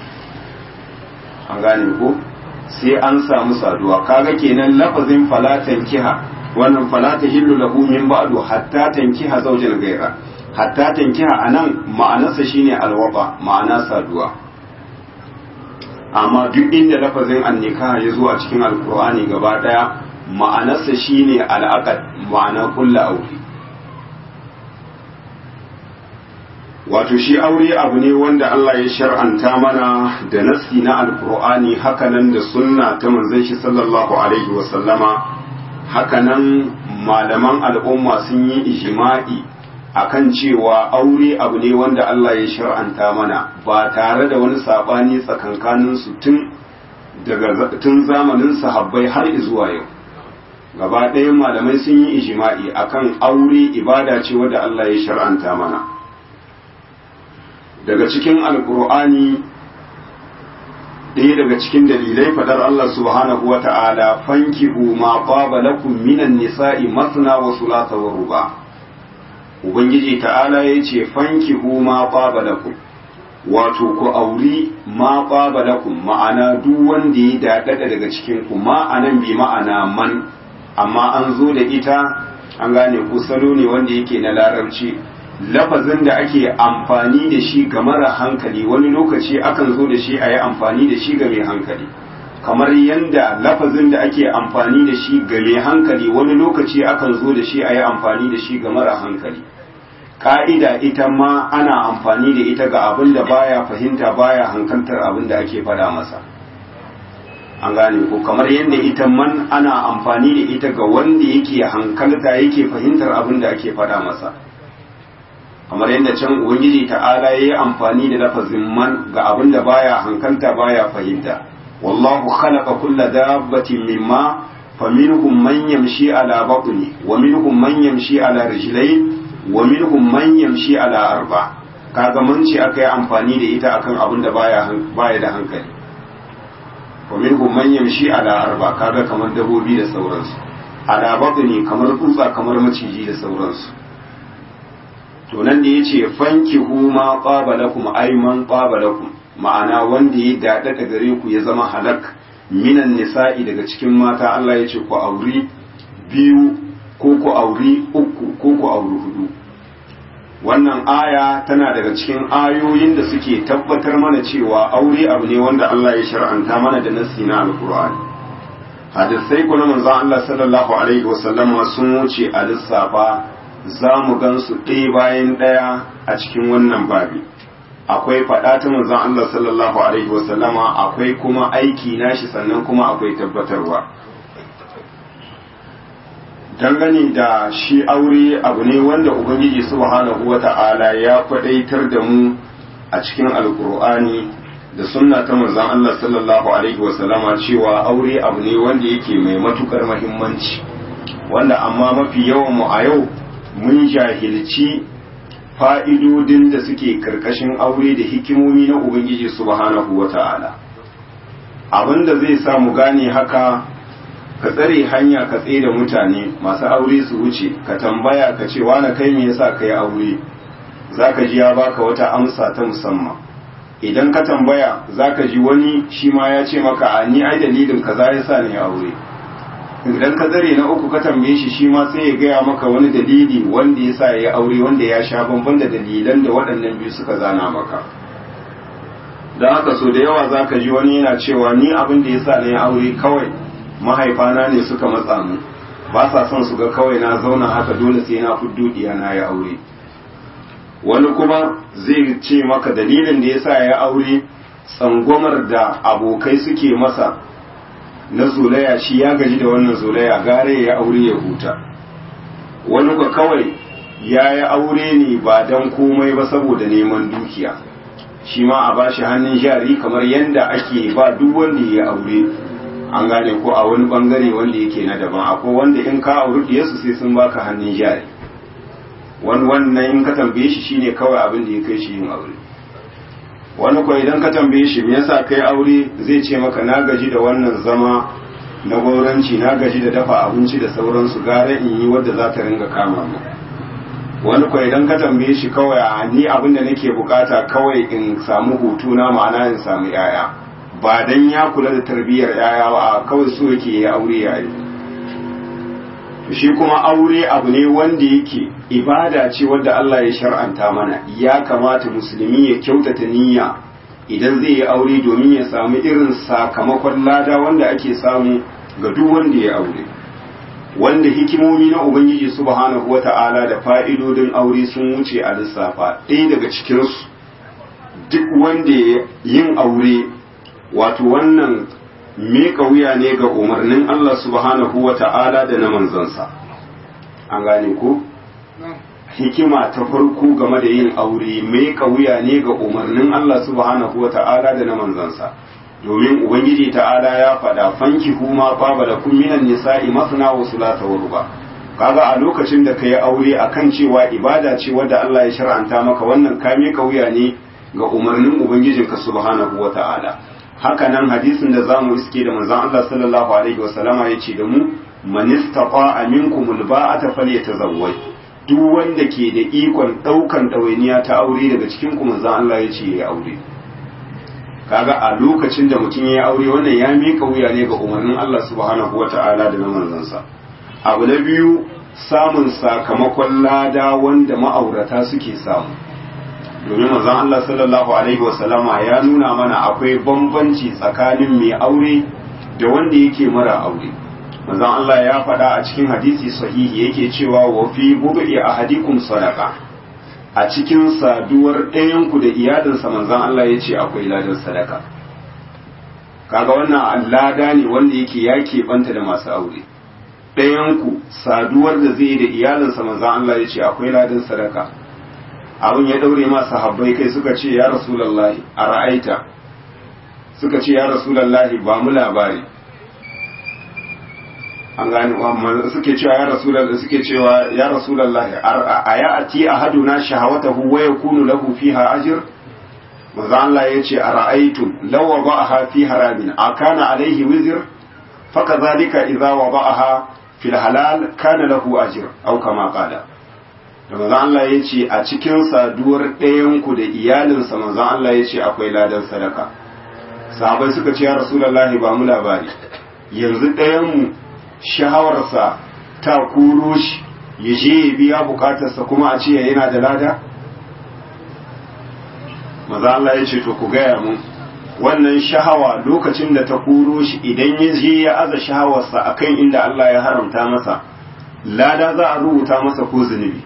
an gane ko sai an samu saduwa kaga kenan lafazin falatan kiha wannan falata hillu lahu min ba'du hatta tankiha zawjal gaira hatta tankiha anan ma'anarsa shine alwaba ma'ana saduwa amma duk inda lafazin annika ya zo a cikin alkur'ani gaba daya ma'anarsa shine al'aqad ma'ana kullu aure wato shi aure abu ne wanda Allah ya shar'anta mana da nasi na alkur'ani hakanan da sunna ta manzon shi sallallahu alaihi wasallama hakanan malaman al'umma sun yi ijma'i akan cewa aure abu ne wanda Allah ya shar'anta mana ba tare da wani sabani tsakankanin su tun daga tun zamanin sahabbai har zuwa yau gaba ɗayan malamai sun yi ijma'i akan aure ibada ce wadda Allah ya shar'anta mana daga cikin alkur'ani ɗaya daga cikin dalilai fadar Allah subhanahu wa ta'ala fankihu ma qaba lakum minan nisa'i masna wa thulatha wa ruba ubangiji ta'ala yace fankihu ma qaba lakum wato ku auri ma qaba lakum ma'ana duk wanda ya dadada daga cikin ku ma'anan bi ma'ana man amma an zo da ita an gane ku salo ne wanda yake na larabci lafazin da ake amfani da shi ga mara hankali wani lokaci akan zo da shi a yi amfani da shi ga mai hankali kamar yadda lafazin da ake amfani da shi ga mai hankali wani lokaci akan zo da shi a yi amfani da shi ga mara hankali ka'ida ita ma ana amfani da ita ga abin da baya fahimta baya hankantar abin da ake faɗa masa an gane ko kamar yadda ita man ana amfani da ita ga wanda yake hankalta yake fahimtar abin da ake faɗa masa kamar yadda can ubangiji ta'ala ya yi amfani da lafazin man ga abin da baya hankalta baya fahimta wallahu khalaqa kulla dabbatin mimma faminhum man yamshi ala batni wa minhum man yamshi ala rijlayn wa minhum man yamshi ala arba kaga mun ce aka yi amfani da ita akan abin da baya baya da hankali wa minhum man yamshi ala arba kaga kamar dabobi da sauransu ala batni kamar tsutsa kamar maciji da sauransu to nan da yace fankihu ma qaba lakum ay man qaba lakum ma'ana wanda ya dada da gare ku ya zama halak minan nisa'i daga cikin mata Allah ya ce ku auri biyu ko ku auri uku ko ku auri hudu wannan aya tana daga cikin ayoyin da suke tabbatar mana cewa aure abu ne wanda Allah ya shar'anta mana da nassi na alqur'ani hadisai kuma manzon Allah sallallahu alaihi wasallama sun wuce a lissafa za mu gansu ɗaya bayan ɗaya a cikin wannan babi akwai faɗa ta manzon Allah sallallahu alaihi wasallama akwai kuma aiki nashi sannan kuma akwai tabbatarwa dangane da shi aure abu ne wanda ubangiji subhanahu wata'ala ya kwadaitar da mu a cikin alkur'ani da sunna ta manzon Allah sallallahu alaihi wasallama cewa aure abu ne wanda yake mai matukar muhimmanci wanda amma mafi yawan mu a yau mun jahilci fa'idodin da suke karkashin aure da hikimomi na ubangiji subhanahu wata'ala abinda zai sa mu gane haka ka tsare hanya ka tsaye da mutane masu aure su wuce ka tambaya ka ce wani kai me yasa ka yi aure za ka ji ya baka wata amsa ta musamman idan ka tambaya za ka ji wani shi ma ya ce maka a ni ai dalilin kaza ya sa ni aure idan ka tsare na uku ka tambaye shi shi ma sai ya gaya maka wani dalili wanda ya sa ya yi aure wanda ya sha bamban da dalilan da waɗannan biyu suka zana maka don haka so da yawa za ka ji wani yana cewa ni abin da ya sa na yi aure kawai mahaifana ne suka matsa mu ba sa son su ga kawai na zauna haka dole sai na fuddu diya na ya aure wani kuma zai ce maka dalilin da yasa ya aure tsangwamar da abokai suke masa na zolaya shi ya gaji da wannan zolaya gare ya aure ya huta wani ba kawai ya yi aure ne ba don komai ba saboda neman dukiya shi ma a bashi hannun jari kamar yadda ake ba duk wanda ya aure an gane ko a wani bangare wanda yake na daban akwai wanda in ka auri diyarsu sai sun baka hannun jari wani wannan in ka tambaye shi shine kawai abin da ya kai shi yin aure wani ko idan ka tambaye shi me yasa kai aure zai ce maka na gaji da wannan zama na gauranci na gaji da dafa abinci da sauransu gara in yi wadda za ta ringa kama mu wani ko idan ka tambaye shi kawai a ni abin da nake bukata kawai in samu hutu na ma'ana in samu yaya ba dan ya kula da tarbiyyar yaya ba kawai so yake ya aure ya yi shi kuma aure abu ne wanda yake ibada ce wadda Allah ya shar'anta mana ya kamata musulmi ya kyautata niyya idan zai yi aure domin ya samu irin sakamakon lada wanda ake samu ga duk wanda ya aure wanda hikimomi na ubangiji subhanahu wata'ala da fa'idodin aure sun wuce a lissafa ɗaya daga cikinsu duk wanda yin aure wato wannan miƙa wuya ne ga umarnin Allah subhanahu wata'ala da na manzansa an gane ko hikima ta farko game da yin aure miƙa wuya ne ga umarnin Allah subhanahu wata'ala da na manzansa domin ubangiji ta'ala ya faɗa fanki kuma baba da kun minan nisa'i masna wa sulata wa ruba kaga a lokacin da kai aure akan cewa ibada ce wadda Allah ya shar'anta maka wannan ka miƙa wuya ne ga umarnin ubangijinka subhanahu wa ta'ala haka nan hadisin da zamu iske da manzon Allah sallallahu alaihi wa sallama yace da mu man istata'a minkum alba'ata falyatazawwaj duk wanda ke da ikon daukan dawainiya ta aure daga cikin ku manzon Allah yace yayi aure kaga a lokacin da mutum ya aure wannan ya mika wuya ne ga umarnin Allah subhanahu wata'ala da na manzansa abu na biyu samun sakamakon lada wanda ma'aurata suke samu domin manzon Allah sallallahu alaihi wasallama ya nuna mana akwai bambanci tsakanin mai aure da wanda yake mara aure manzon Allah ya faɗa a cikin hadisi sahihi yake cewa wa fi bubi ahadikum sadaqa a cikin saduwar ɗayanku da iyalinsa manzan Allah ya ce akwai ladan sadaka kaga wannan lada ne wanda yake ya keɓanta da masu aure ɗayanku saduwar da zai da iyalinsa manzan Allah ya ce akwai ladan sadaka abin ya ɗaure masu habbai kai suka ce ya rasulallahi a ra'aita suka ce ya rasulallahi ba mu labari an gane suke cewa ya rasulullahi suke cewa ya rasulullahi a ya ati ahaduna shahawatahu wa yakunu lahu fiha ajr manzo Allah yace a ra'aytum law wada'aha fi haramin akana alaihi wizr fakadhalika idza wada'aha fil halal kana lahu ajr aw kama qala da manzo Allah yace a cikin saduwar ɗayan ku da iyalinsa manzo Allah yace akwai ladan sadaka sahabbai suka ce ya rasulullahi ba mu labari yanzu ɗayan mu shahawarsa ta kuro shi ya je ya biya bukatarsa kuma a ce yana da lada? maza Allah ya ce to ku gaya mun wannan shahawa lokacin da ta kuro shi idan ya je ya aza shahawarsa akan inda Allah ya haramta masa lada za a rubuta masa ko zunubi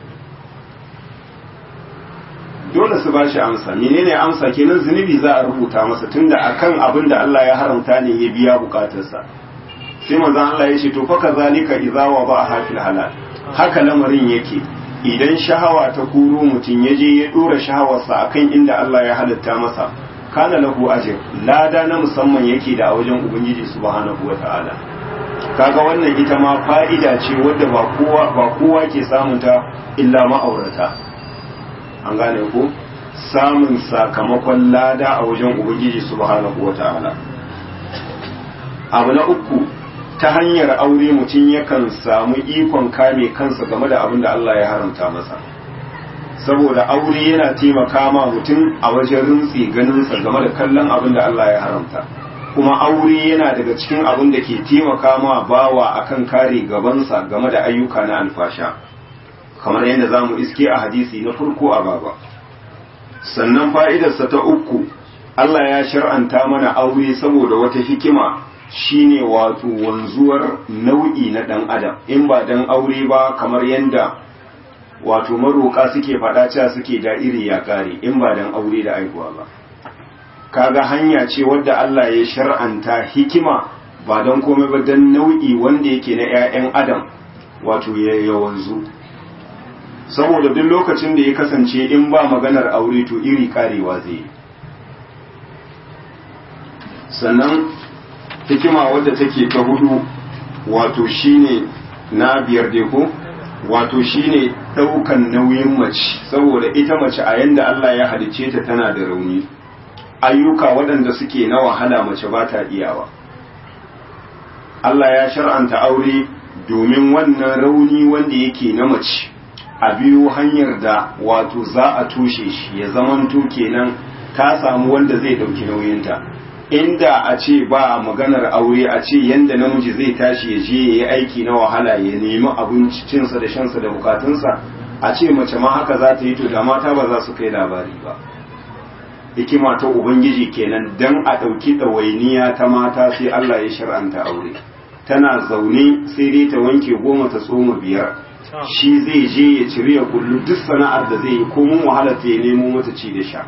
dole su ba shi amsa menene amsa kenan zunubi za a rubuta masa tunda akan abin da Allah ya haramta ne ya biya bukatarsa sai manzo Allah ya ce to fa kazalika idza wada'a fil halal haka lamarin yake idan shahawa ta kuro mutum ya je ya dora shahawarsa akan inda Allah ya halatta masa kana lahu ajr lada na musamman yake da a wajen ubangiji subhanahu wataala kaga wannan ita ma fa'ida ce wadda ba kowa ba kowa ke samun ta illa ma'aurata an gane ko samun sakamakon lada a wajen ubangiji subhanahu wataala abu na uku ta hanyar aure mutum yakan samu ikon kame kansa game da abin da Allah ya haramta masa saboda aure yana taimaka ma mutum a wajen rintsi ganinsa game da kallon abin da Allah ya haramta kuma aure yana daga cikin abin da ke taimaka ma bawa akan kare gabansa game da ayyuka na alfasha kamar yadda za mu iske a hadisi na farko a baba sannan fa'idarsa ta uku Allah ya shar'anta mana aure saboda wata hikima shine wato wanzuwar nau'i na ɗan adam in ba dan aure ba kamar yadda wato maroƙa suke faɗa cewa suke da iri ya ƙare in ba dan aure da aihuwa ba kaga hanya ce wadda Allah ya shar'anta hikima ba don komai ba dan nau'i wanda yake na 'ya'yan adam wato ya wanzu saboda duk lokacin da ya kasance in ba maganar aure to iri karewa zai yi sannan hikima wadda take ta hudu wato shine na biyar dai ko wato shine daukan nauyin mace saboda ita mace a yanda Allah ya halice ta tana da rauni ayyuka waɗanda suke na wahala mace ba ta iyawa Allah ya shar'anta aure domin wannan rauni wanda yake na mace a biyo hanyar da wato za a tushe shi ya zamanto kenan ta samu wanda zai ɗauki nauyinta inda a ce ba maganar aure a ce yanda namiji zai tashi ya je ya yi aiki na wahala ya nemi abincinsa da shansa da bukatunsa a ce mace ma haka za ta yi to da mata ba za su kai labari ba hikima ta ubangiji kenan dan a ɗauki ɗawainiya ta mata sai Allah ya shar'anta aure tana zaune sai dai ta wanke goma ta tsoma biyar shi zai je ya ciri ya kullu duk sana'ar da zai yi komun wahala ta ya nemo mata ci da sha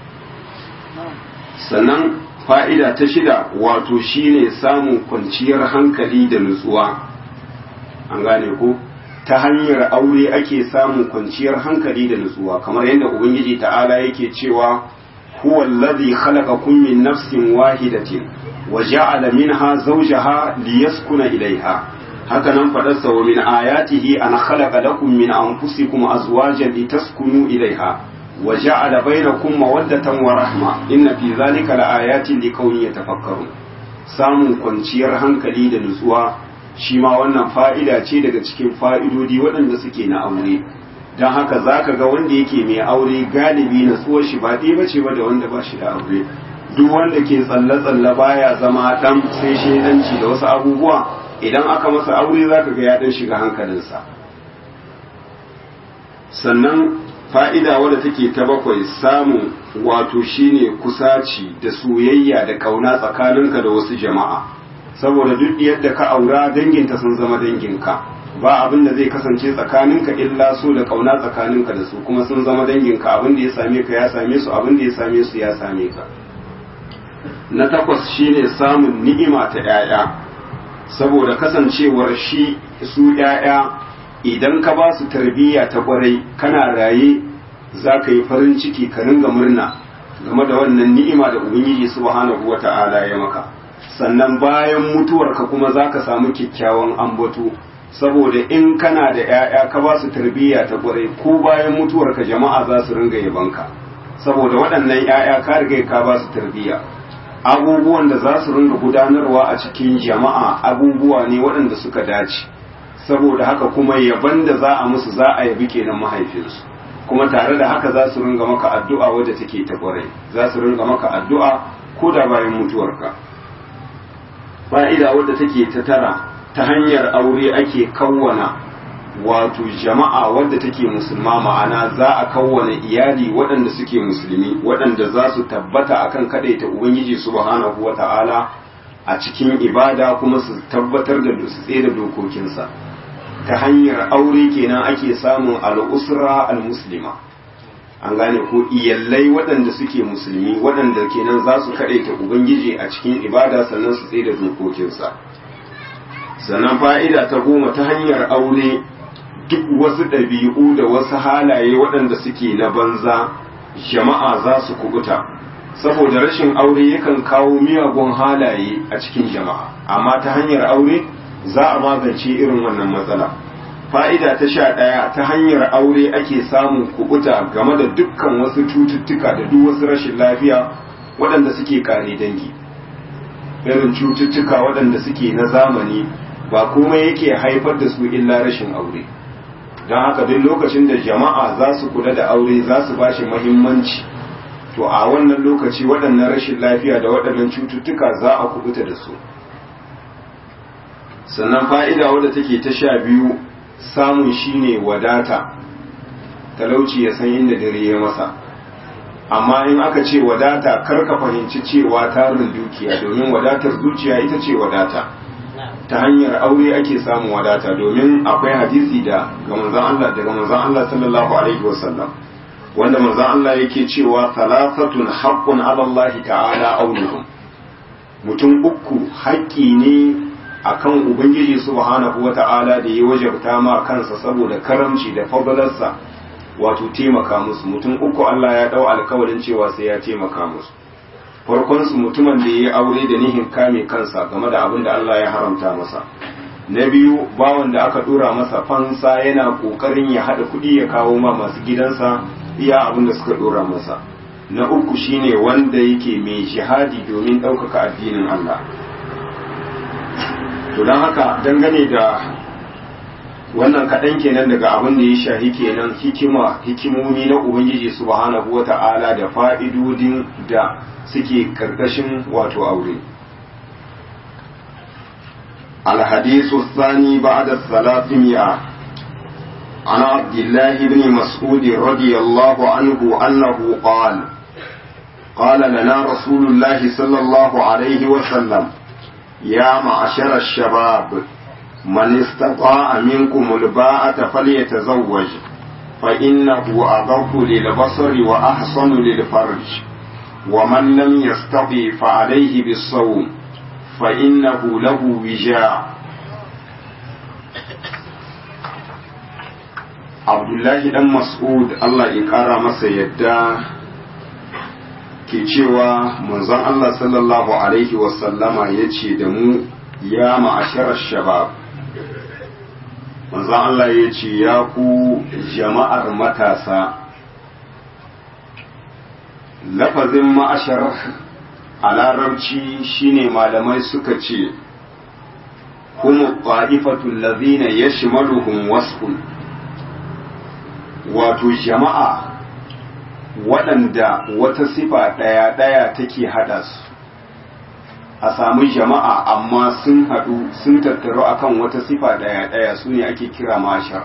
sannan fa'ida ta shida wato shine samun kwanciyar hankali da nutsuwa an gane ko ta hanyar aure ake samun kwanciyar hankali da nutsuwa kamar yadda ubangiji ta'ala yake cewa huwa allazi khalaqakum min nafsin wahidatin wa ja'ala minha zawjaha liyaskuna ilaiha haka nan fadarsa wa min ayatihi an khalaqa lakum min anfusikum azwajan litaskunu ilaiha wa ja'ala bainakum mawaddatan wa rahma inna fi zalika laayatin liqaumin yatafakkarun samun kwanciyar hankali da nutsuwa shi ma wannan fa'ida ce daga cikin fa'idodi waɗanda suke na aure don haka za ka ga wanda yake mai aure galibi na tsuwar shi ba ɗaya bace ba da wanda ba shi da aure duk wanda ke tsalle-tsalle baya zama ɗan sai shaidanci da wasu abubuwa idan aka masa aure za ka ga ya ɗan shiga hankalinsa sannan fa'ida wadda take ta bakwai samun wato shine kusaci da soyayya da ƙauna tsakaninka da wasu jama'a saboda duk yadda ka aura danginta sun zama danginka ba abin da zai kasance tsakaninka illa so da kauna tsakaninka da su kuma sun zama danginka abin da ya same ka ya same su abin da ya same su ya same ka na takwas shine samun ni'ima ta 'ya'ya saboda kasancewar shi su 'ya'ya idan ka ba su tarbiyya ta kwarai kana raye za ka yi farin ciki ka ringa murna game da wannan ni'ima da ubangiji subhanahu wata'ala ya maka sannan bayan mutuwarka kuma za ka samu kyakkyawan ambato saboda in kana da 'ya'ya ka ba su tarbiyya ta ƙwarai ko bayan mutuwarka jama'a za su ringa yabanka saboda waɗannan 'ya'ya ka riga ka ba su tarbiyya abubuwan da za su ringa gudanarwa a cikin jama'a abubuwa ne waɗanda suka dace saboda haka kuma yaban da za a musu za a yabi kenan mahaifinsu kuma tare da haka za su ringa maka addu'a wadda take ta ƙwarai za su ringa maka addu'a ko da bayan mutuwarka fa'ida wadda take ta tara ta hanyar aure ake kawwana wato jama'a wadda take musulma ma'ana za a kawwana iyali waɗanda suke musulmi waɗanda za su tabbata akan kaɗaita ubangiji subhanahu wa ta'ala a cikin ibada kuma su tabbatar da su tsere dokokinsa ta hanyar aure kenan ake samun al'usra al-muslima an gane ko iyallai waɗanda suke musulmi waɗanda kenan za su kaɗaita ubangiji a cikin ibada sannan su tsere dokokinsa sannan fa'ida ta goma ta hanyar aure duk wasu ɗabi'u da wasu halaye waɗanda suke na banza jama'a za su kubuta saboda rashin aure yakan kawo miyagun halaye a cikin jama'a amma ta hanyar aure za a magance irin wannan matsala fa'ida ta sha ɗaya ta hanyar aure ake samun kubuta game da dukkan wasu cututtuka da duk wasu rashin lafiya waɗanda suke kare dangi irin cututtuka waɗanda suke na zamani ba komai yake haifar da su illa rashin aure don haka duk lokacin da jama'a za su kula da aure za su ba shi mahimmanci to a wannan lokaci waɗannan rashin lafiya da waɗannan cututtuka za a kubuta da su sannan fa'ida wadda take ta sha biyu samun shine wadata talauci ya san inda dare ya masa amma in aka ce wadata kar ka fahimci cewa tarin dukiya domin wadatar zuciya ita ce wadata ta hanyar aure ake samun wadata domin akwai hadisi da ga manzon Allah daga manzon Allah sallallahu alaihi wasallam wanda manzon Allah yake cewa thalathatun haqqun ala Allah ta'ala aunuhum mutum uku haƙƙi ne akan ubangiji subhanahu wata'ala da ya wajabta ma kansa saboda karamci da fadalarsa wato taimaka musu mutum uku Allah ya dau alkawarin cewa sai ya taimaka musu farkon su mutumin da ya aure da nihin kame kansa game da abin da Allah ya haramta masa na biyu bawan da aka dora masa fansa yana kokarin ya hada kuɗi ya kawo ma masu gidansa iya abin da suka dora masa na uku shine wanda yake mai jihadi domin ɗaukaka addinin Allah to don haka dangane da wannan kaɗan kenan daga abin da ya shahi kenan hikima hikimomi na ubangiji subhanahu wa ta'ala da fa'idodin da suke karkashin wato aure الحديث الثاني بعد الثلاثمائة عن عبد الله بن مسعود رضي الله عنه أنه قال قال لنا رسول الله صلى الله عليه وسلم يا معشر الشباب من استطاع منكم الباءة فليتزوج فإنه أضف للبصر وأحصن للفرج ومن لم يستطع فعليه بالصوم فإنه له وجاء Abdullahi dan Mas'ud Allah ya ƙara masa yadda ke cewa manzon Allah sallallahu Alaihi wasallama ya ce da mu ya ma'asharar shabab manzon Allah ya ce ya ku jama'ar matasa lafazin ma'ashar a larabci shine malamai suka ce kuma ƙwa'ifatun lazina ya shimaluhun wasfun wato jama'a waɗanda wata sifa ɗaya-ɗaya take haɗa su a samu jama'a amma sun haɗu sun tattaru akan wata sifa ɗaya-ɗaya su ne ake kira mashar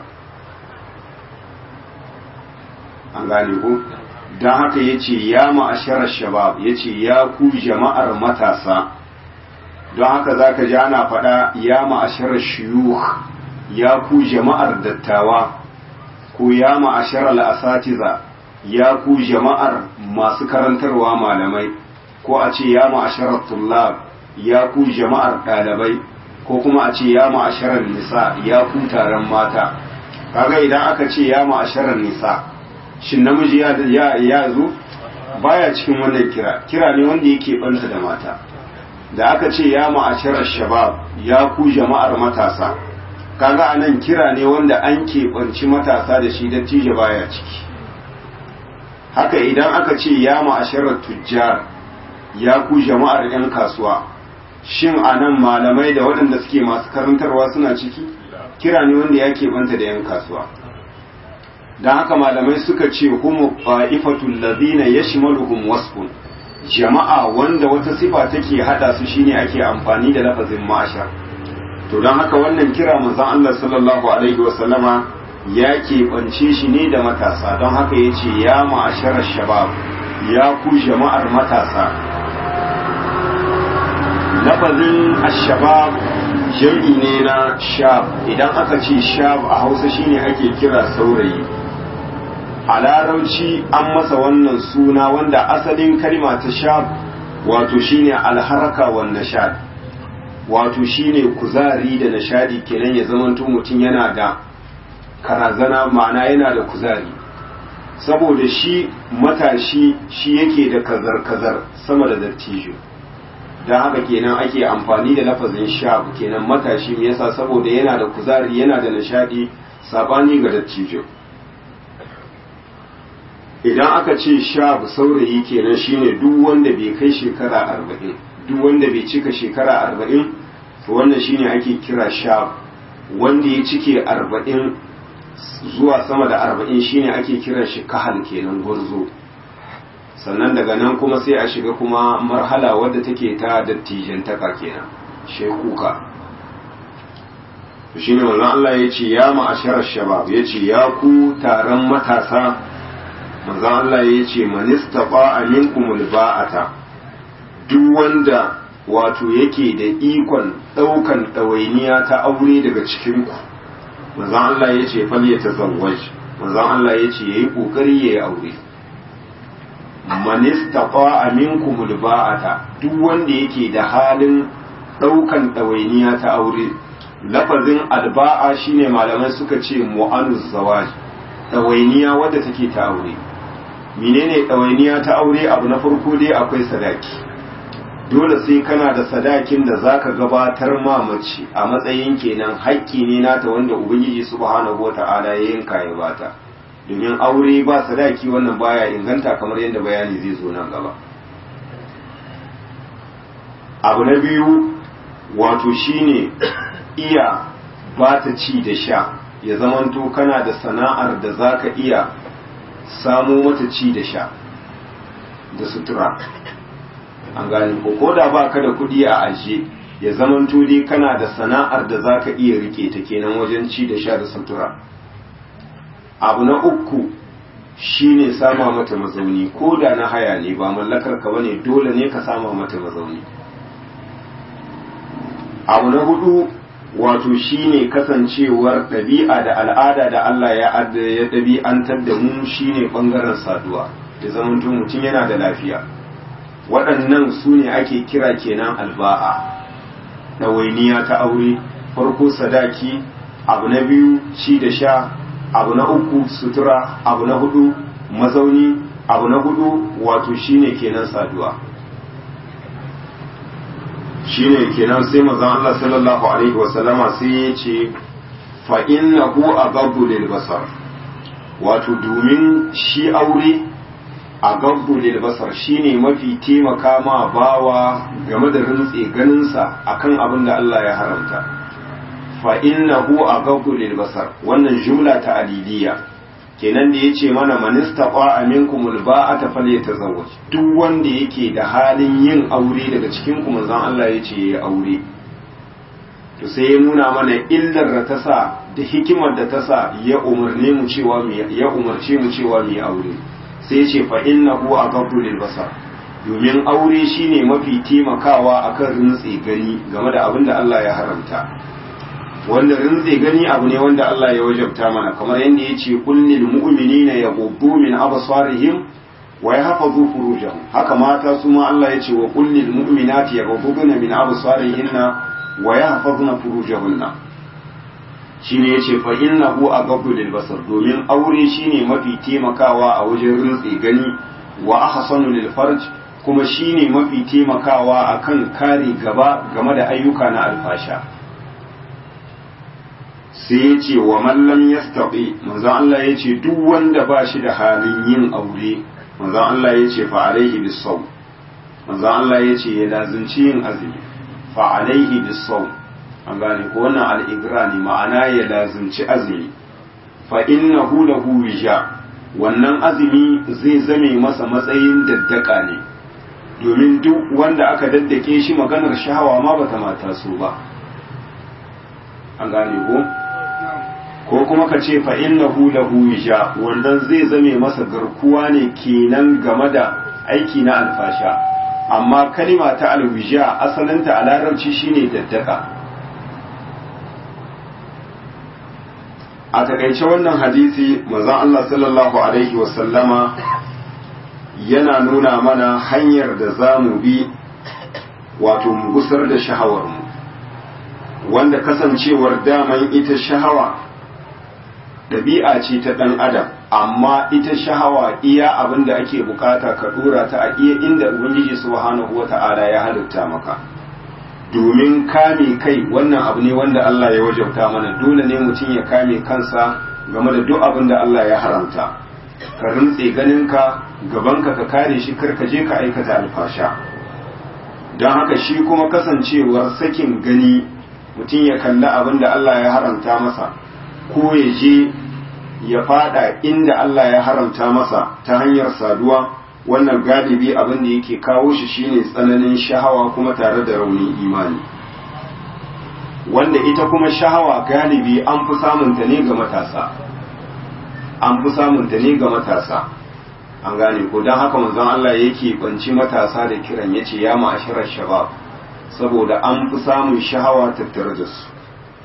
an gane ko don haka ya ce ya ma'asharar shabab ya ce ya ku jama'ar matasa don haka za ka ji ana faɗa ya ma'asharar shiyuh ya ku jama'ar dattawa ko ya ma'ashar al'asatiza ya ku jama'ar masu karantarwa malamai ko a ce ya ma'ashar tullab ya ku jama'ar ɗalibai ko kuma a ce ya ma'ashar nisa ya ku taron mata kaga idan aka ce ya ma'ashar nisa shin namiji ya ya zo baya cikin wannan kira kira ne wanda yake banta da mata da aka ce ya ma'ashar shabab ya ku jama'ar matasa kaga anan kira ne wanda an keɓanci matasa da shi dattijo baya ciki haka idan aka ce ya ma'asharar tujjar ya ku jama'ar 'yan kasuwa shin anan malamai da waɗanda suke masu karantarwa suna ciki kira ne wanda ya keɓanta da 'yan kasuwa don haka malamai suka ce humu fa'ifatul ladina yashmaluhum wasfun jama'a wanda wata sifa take hada su shine ake amfani da lafazin ma'ashar to don haka wannan kira manzon Allah sallallahu alaihi wasallama ya keɓance shi ne da matasa don haka ya ce ya ma'asharar shabab ya ku jama'ar matasa lafazin ashabab jam'i ne na shab idan aka ce shab a hausa shine ake kira saurayi a larauci an masa wannan suna wanda asalin kalma ta shab wato shine alharaka wa nashad wato shine kuzari da nashadi kenan ya zamanto mutum yana da karazana ma'ana yana da kuzari saboda shi matashi shi yake da kazar-kazar sama da dattijo don haka kenan ake amfani da lafazin shab kenan matashi me yasa saboda yana da kuzari yana da nishadi sabani ga dattijo idan aka ce shab saurayi kenan shine duk wanda bai kai shekara arba'in duk wanda bai cika shekara arba'in to wannan shine ake kira shab wanda ya cike arba'in zuwa sama da arba'in shine ake kiran shi kahal kenan gwarzo sannan daga nan kuma sai a shiga kuma marhala wadda take ta dattijantaka kenan shekuka shi ne wannan Allah ya ce ya ma'asharar shabab ya ce ya ku taron matasa manzan Allah ya ce manista ba a minkumul ba'ata duk wanda wato yake da ikon ɗaukan ɗawainiya ta aure daga cikinku manzan Allah ya ce fal ya tazawwaj manzan Allah ya ce yayi kokari yayi aure man istata'a minkum alba'ata duk wanda yake da halin daukan dawainiya ta aure lafazin alba'a shine malamai suka ce mu'anuz zawaj dawainiya wadda take ta aure menene dawainiya ta aure abu na farko dai akwai sadaki dole sai kana da sadakin da zaka gabatar ma mace a matsayin kenan haƙƙi ne nata wanda ubangiji subhanahu wata'ala ya yanka ya bata domin aure ba sadaki wannan baya inganta kamar yadda bayani zai zo nan gaba abu na biyu wato shine iya ba ta ci da sha ya zamanto kana da sana'ar da zaka iya samo mata ci da sha da sutura an gane ko ko da baka da kuɗi a ajiye ya zamanto dai kana da sana'ar da zaka iya rike ta kenan wajen ci da sha da sutura abu na uku shine sama mata mazauni ko da na haya ne ba mallakar ka bane dole ne ka sama mata mazauni abu na hudu wato shine kasancewar ɗabi'a da al'ada da Allah ya ya ɗabi'antar da mu shine ɓangaren saduwa da zamanto mutum yana da lafiya waɗannan su ne ake kira kenan alba'a ɗawainiya ta aure farko sadaki abu na biyu ci da sha abu na uku sutura abu na hudu mazauni abu na hudu wato shine kenan saduwa shine kenan sai manzon Allah sallallahu alaihi wasallama sai ya ce fa innahu aghaddu lil basar wato domin shi aure aghaddu lil basar shine mafi taimaka ma bawa game da rintse ganinsa akan abin da Allah ya haramta fa innahu aghaddu lil basar wannan jumla ta aliliya kenan da yace mana man istaqa aminkumul ba'ata falyatazawwaj duk wanda yake da halin yin aure daga cikin ku manzon Allah yace yayi aure to sai ya nuna mana illar da ta sa da hikimar da ta sa ya umarne mu cewa mu ya umarce mu cewa mu aure sai ya ce fa innahu aghaddu lil basar domin aure shine mafi taimakawa akan rintse gani game da abin da Allah ya haramta wanda rinze gani abu ne wanda Allah ya wajabta mana kamar yadda ya ce kullil mu'minina yaghuddu min absarihim wa yahfazu furujahum haka mata su ma Allah ya ce wa kullil mu'minati yaghudduna min absarihinna wa yahfazna furujahunna shine yace fa innahu aghaddu lil basar domin aure shine mafi taimakawa a wajen rintse gani wa ahsanu lil farj kuma shine mafi taimakawa akan kare gaba game da ayyuka na alfasha sai ya ce wa mallam ya staɓe manzan Allah ya ce duk wanda ba shi da halin yin aure manzan Allah ya ce fa'alaihi bisau manzan Allah ya ce ya lazimci yin azumi fa'alaihi bisau an gane ko wannan al'igra ne ma'ana ya lazimci azumi fa inna lahu wija wannan azumi zai zame masa matsayin daddaka ne domin duk wanda aka daddake shi maganar shahawa ma bata mata su ba an gane ko ko kuma ka ce fa innahu lahu wisha wannan zai zame masa garkuwa ne kenan game da aiki na alfasha amma kalima ta alwisha asalinta a larabci shine daddaka a takaice wannan hadisi manzon Allah sallallahu alaihi wasallama yana nuna mana hanyar da za mu bi wato mu gusar da shahawarmu wanda kasancewar daman ita shahawa ɗabi'a ce ta ɗan adam amma ita shahawa iya abin da ake bukata ka ɗora ta a iya inda ubangiji subhanahu wata'ala ya halitta maka domin kame kai wannan abu ne wanda Allah ya wajabta mana dole ne mutum ya kame kansa game da duk abin da Allah ya haramta ka rintse ganinka gabanka ka kare shi kar ka je ka aikata alfasha don haka shi kuma kasancewar sakin gani mutum ya kalli abin da Allah ya haramta masa ko ya je ya fada inda Allah ya haramta masa ta hanyar saduwa wannan galibi abin da yake kawo shi shine tsananin shahawa kuma tare da raunin imani wanda ita kuma shahawa galibi an fi samunta ne ga matasa an fi samunta ne ga matasa an gane ko don haka manzon Allah yake banci matasa da kiran yace ya ma'asharar shabab saboda an fi samun shahawa tattare da su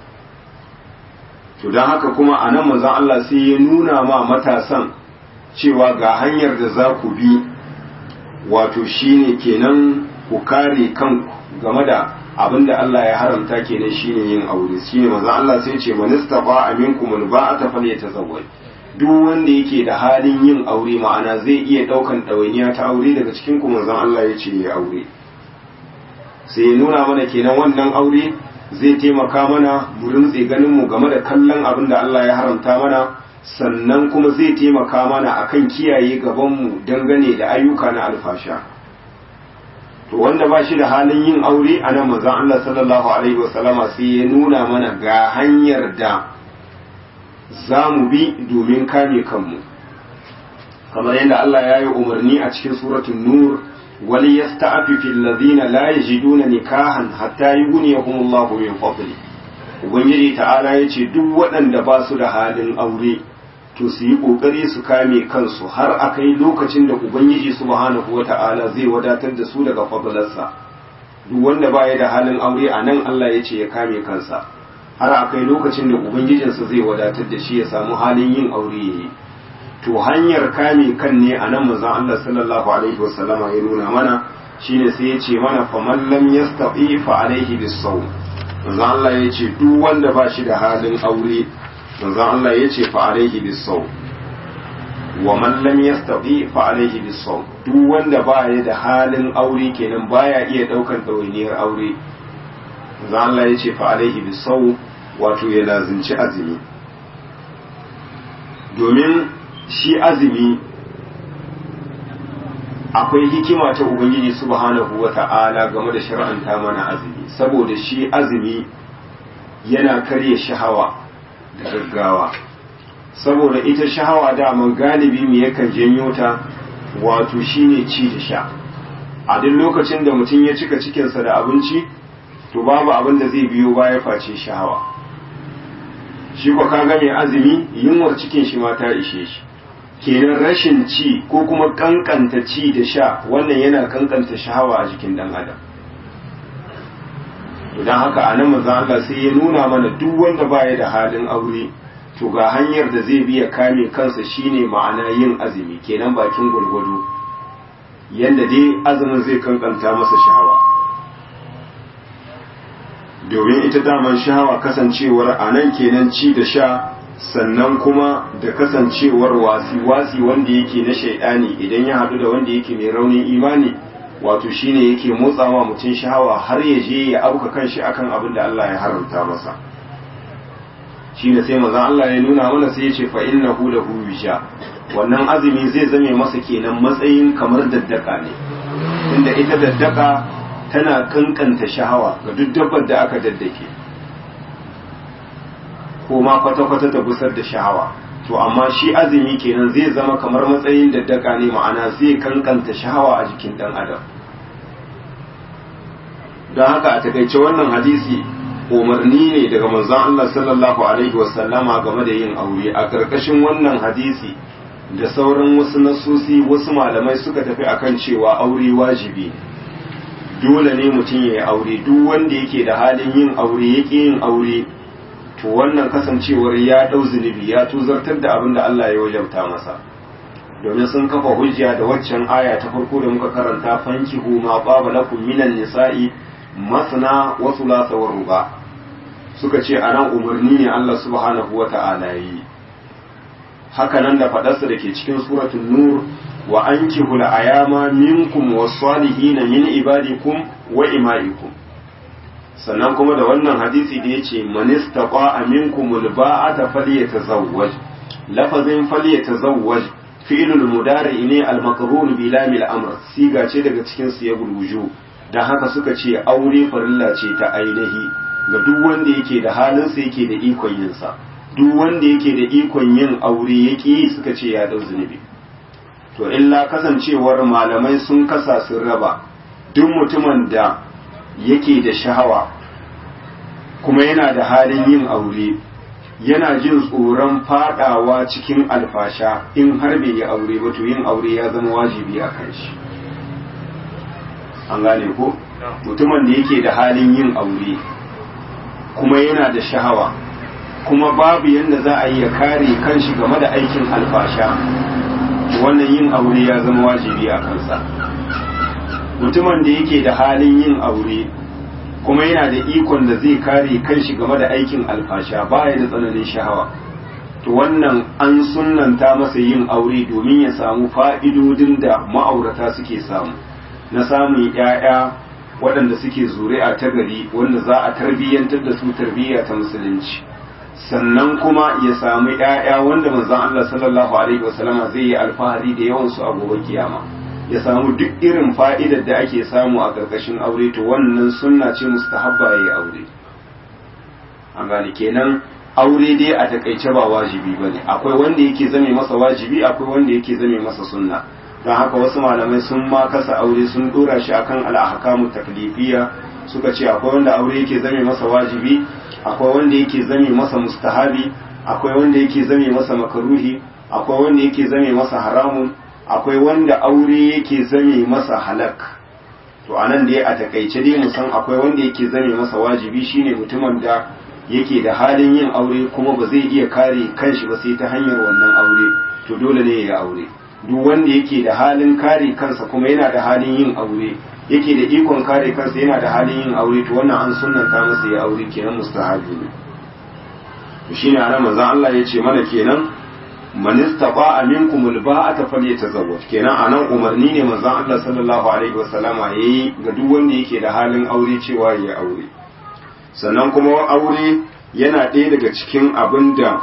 to don haka kuma a nan manzon Allah sai ya nuna ma matasan cewa ga hanyar da za ku bi wato shine kenan ku kare kanku game da abin da Allah ya haramta kenan shine yin aure shine manzon Allah sai ce man istafa aminkum alba'ata falyatazawwaj duk wanda yake da halin yin aure ma'ana zai iya daukan ɗawainiya ta aure daga cikin ku manzon Allah ya ce ya aure sai ya nuna mana kenan wannan aure zai taimaka mana mu rintse ganin mu game da kallon abin da Allah ya haramta mana sannan kuma zai taimaka mana akan kiyaye gaban mu dangane da ayyuka na alfasha to wanda ba shi da halin yin aure a nan manzon Allah sallallahu alaihi wasallama sai ya nuna mana ga hanyar da za mu bi domin kame kanmu kamar yadda Allah ya yi umarni a cikin suratul nur wali yasta'afifi alladhina la yajiduna nikahan hatta yughniyahumullahu min fadli ubangiji ta'ala yace duk waɗanda ba su da halin aure to su yi kokari su kame kansu har akai lokacin da ubangiji subhanahu wata'ala zai wadatar da su daga fadlarsa duk wanda baya da halin aure a nan Allah ya ce ya kame kansa har a kai lokacin da ubangijinsa zai wadatar da shi ya samu halin yin aure yayi to hanyar kame kan ne a nan manzon Allah sallallahu alaihi wasallama ya nuna mana shine sai ya ce mana faman lam yastati fa alaihi bisawm manzon Allah ya ce duk wanda ba shi da halin aure manzon Allah ya ce fa alaihi bisawm wa man lam yastati fa alaihi bisawm duk wanda ba ya da halin aure kenan baya iya daukan dawainiyar aure manzon Allah ya ce fa alaihi bisawm wato ya lazinci azumi domin shi azumi akwai hikima ta ubangiji subhanahu wata'ala game da shar'anta mana azumi saboda shi azumi yana karya shahawa da gaggawa saboda ita shahawa daman galibi mu yakan janyo ta wato shine ci da sha a duk lokacin da mutum ya cika cikinsa da abinci to babu abin da zai biyo baya face shahawa shi kwa kaga mai azumi yunwar cikin shi ma ta ishe shi kenan rashin ci ko kuma kankanta ci da sha wannan yana kankanta shahawa a jikin dan adam don haka a nan manzon Allah sai ya nuna mana duk wanda baya da halin aure to ga hanyar da zai biya kame kansa shine ma'ana yin azumi kenan bakin gwargwado yanda dai azumin zai kankanta masa shahawa domin ita daman shahawa kasancewar a nan kenan ci da sha sannan kuma da kasancewar wasi-wasi wanda yake na shaidani idan ya haɗu da wanda yake mai raunin imani wato shine yake motsawa mutum shahawa har ya je ya auka kanshi akan abin da Allah ya haramta masa shine sai manzon Allah ya nuna mana sai ya ce fa innahu lahu wisha wannan azumi zai zame masa kenan matsayin kamar daddaka ne inda ita daddaka tana kankanta shahawa ga duk dabbar da aka daddake ko ma kwata-kwata ta gusar da shahawa to amma shi azumi kenan zai zama kamar matsayin daddaka ne ma'ana zai kankanta shahawa a jikin dan adam don haka a takaice wannan hadisi umarni ne daga manzon Allah sallallahu alaihi wasallama game da yin aure a karkashin wannan hadisi da sauran wasu nasusi wasu malamai suka tafi akan cewa aure wajibi dole ne mutum ya yi aure duk wanda yake da halin yin aure yake yin aure to wannan kasancewar ya ɗau zunubi ya tuzartar da abin da Allah ya wajabta masa domin sun kafa hujja da waccan aya ta farko da muka karanta fankihu ma baba lakum minan nisa'i masna wa thulatha wa ruba suka ce anan umarni ne Allah subhanahu wa ta'ala yi haka nan da fadarsa da ke cikin suratul nur wa ankihu al-ayama minkum was-salihin min ibadikum wa ima'ikum sannan kuma da wannan hadisi da ya ce manistaqa aminkumul ba'ata falyatazawwaj lafazin falyatazawwaj fi'lul mudari ne al-maqrun bi lamil amr siga ce daga cikin su ya gurguju dan haka suka ce aure farilla ce ta ainihi ga duk wanda yake da halin sa yake da ikon yin sa duk wanda yake da ikon yin aure yake suka ce ya dau zunubi to illa kasancewar malamai sun kasa sun raba duk mutumin da yake da shahawa kuma yana da halin yin aure yana jin tsoron fadawa cikin alfasha in har bai yi aure ba to yin aure ya zama wajibi a kan shi an gane ko mutumin da yake da halin yin aure kuma yana da shahawa kuma babu yadda za a yi ya kare kanshi game da aikin alfasha wannan yin aure ya zama wajibi a kansa mutumin da yake da halin yin aure kuma yana da ikon da zai kare kanshi game da aikin alfasha baya da tsananin shahawa to wannan an sunnanta masa yin aure domin ya samu fa'idodin da ma'aurata suke samu na samun ‘ya'ya waɗanda suke zuri'a ta gari wanda za a tarbiyyantar da su tarbiyya ta musulunci sannan kuma ya samu ‘ya'ya wanda manzon Allah sallallahu alaihi wasallama zai yi alfahari da yawansu a gobe kiyama. ya samu duk irin fa'idar da ake samu a ƙarƙashin aure to wannan sunna ce mustahabba ya yi aure an gane kenan aure dai a takaice ba wajibi ba ne akwai wanda yake zame masa wajibi akwai wanda yake zame masa sunna don haka wasu malamai sun ma kasa aure sun dora shi akan al'ahkamu taklifiya suka ce akwai wanda aure yake zame masa wajibi akwai wanda yake zame masa mustahabi akwai wanda yake zame masa makaruhi akwai wanda yake zame masa haramun akwai wanda aure yake zame masa halak to anan dai a takaice dai mu san akwai wanda yake zame masa wajibi shine mutumin da yake da halin yin aure kuma ba zai iya kare kanshi ba sai ta hanyar wannan aure to dole ne ya aure duk wanda yake da halin kare kansa kuma yana da halin yin aure yake da ikon kare kansa yana da halin yin aure to wannan an sunnanta masa ya aure kenan mustahabi ne to shine anan manzon Allah ya ce mana kenan man istata'a minkum alba'ata falyatazawwaj kenan anan umarni ne manzon Allah sallallahu alaihi wasallama yayi ga duk wanda yake da halin aure cewa ya aure sannan kuma aure yana ɗaya daga cikin abin da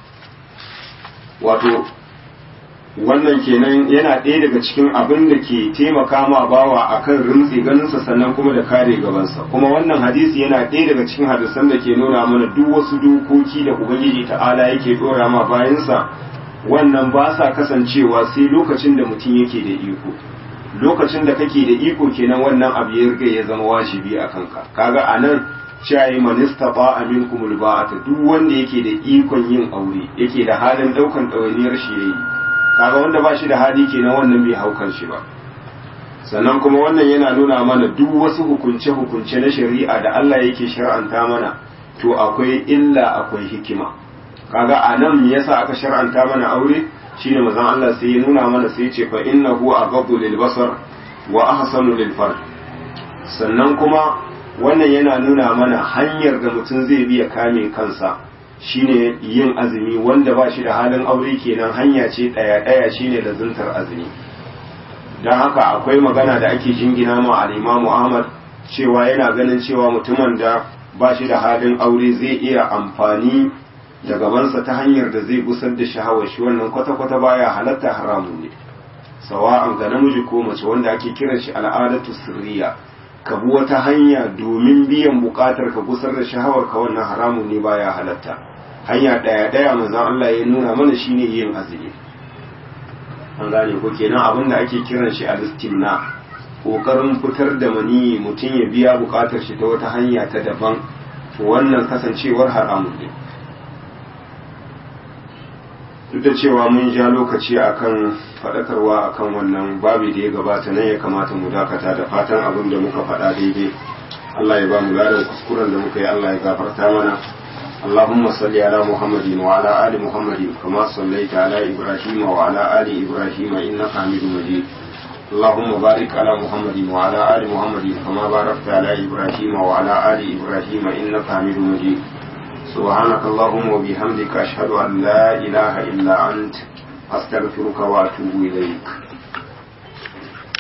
wato wannan kenan yana ɗaya daga cikin abin da ke taimaka ma bawa akan rintsi ganinsa sannan kuma da kare gabansa kuma wannan hadisi yana ɗaya daga cikin hadisan da ke nuna mana duk wasu dokoki da ubangiji ta'ala yake ɗora ma bayansa wannan ba sa kasancewa sai lokacin da mutum yake da iko lokacin da kake da iko kenan wannan abu ya riga ya zama wajibi a kanka kaga anan shayi manista ba amin kumul ba'ata duk wanda yake da ikon yin aure yake da halin daukan ɗawainiyar shi yayi kaga wanda ba shi da hali kenan wannan bai haukan shi ba sannan kuma wannan yana nuna mana duk wasu hukunce hukunce na shari'a da Allah yake shar'anta mana to akwai illa akwai hikima kaga anan me yasa aka shar'anta mana aure shine manzon Allah sai ya nuna mana sai ya ce fa innahu aghaddu lil basar wa ahsanu lil farj sannan kuma wannan yana nuna mana hanyar da mutum zai biya kame kansa shine yin azumi wanda ba shi da halin aure kenan hanya ce ɗaya ɗaya shine da zuntar azumi don haka akwai magana da ake jingina ma al'imamu ahmad cewa yana ganin cewa mutumin da ba shi da halin aure zai iya amfani da gabansa ta hanyar da zai gusar da shahawar shi wannan kwata-kwata baya halatta haramu ne sawa'an ga namiji ko mace wanda ake kiran shi al'adatu sirriya ka bi wata hanya domin biyan bukatar ka gusar da shahawar ka wannan haramun ne baya halatta hanya daya daya manzon Allah ya nuna mana shine yin azumi an gane ko kenan abin da ake kiran shi al-istimna kokarin fitar da mani mutum ya biya bukatar shi ta wata hanya ta daban to wannan kasancewar haramun ne duk da cewa mun ja lokaci akan faɗakarwa akan wannan babi da ya gabata nan ya kamata mu dakata da fatan abin da muka faɗa daidai Allah ya ba mu ladan kuskuren da muka yi Allah ya gafarta mana اللهم صل على محمد وعلى آل محمد كما صليت على إبراهيم وعلى آل إبراهيم إنك حميد مجيد اللهم بارك على محمد وعلى آل محمد كما باركت على إبراهيم وعلى آل إبراهيم إنك حميد مجيد سبحانك اللهم وبحمدك أشهد أن لا إله إلا أنت أستغفرك وأتوب إليك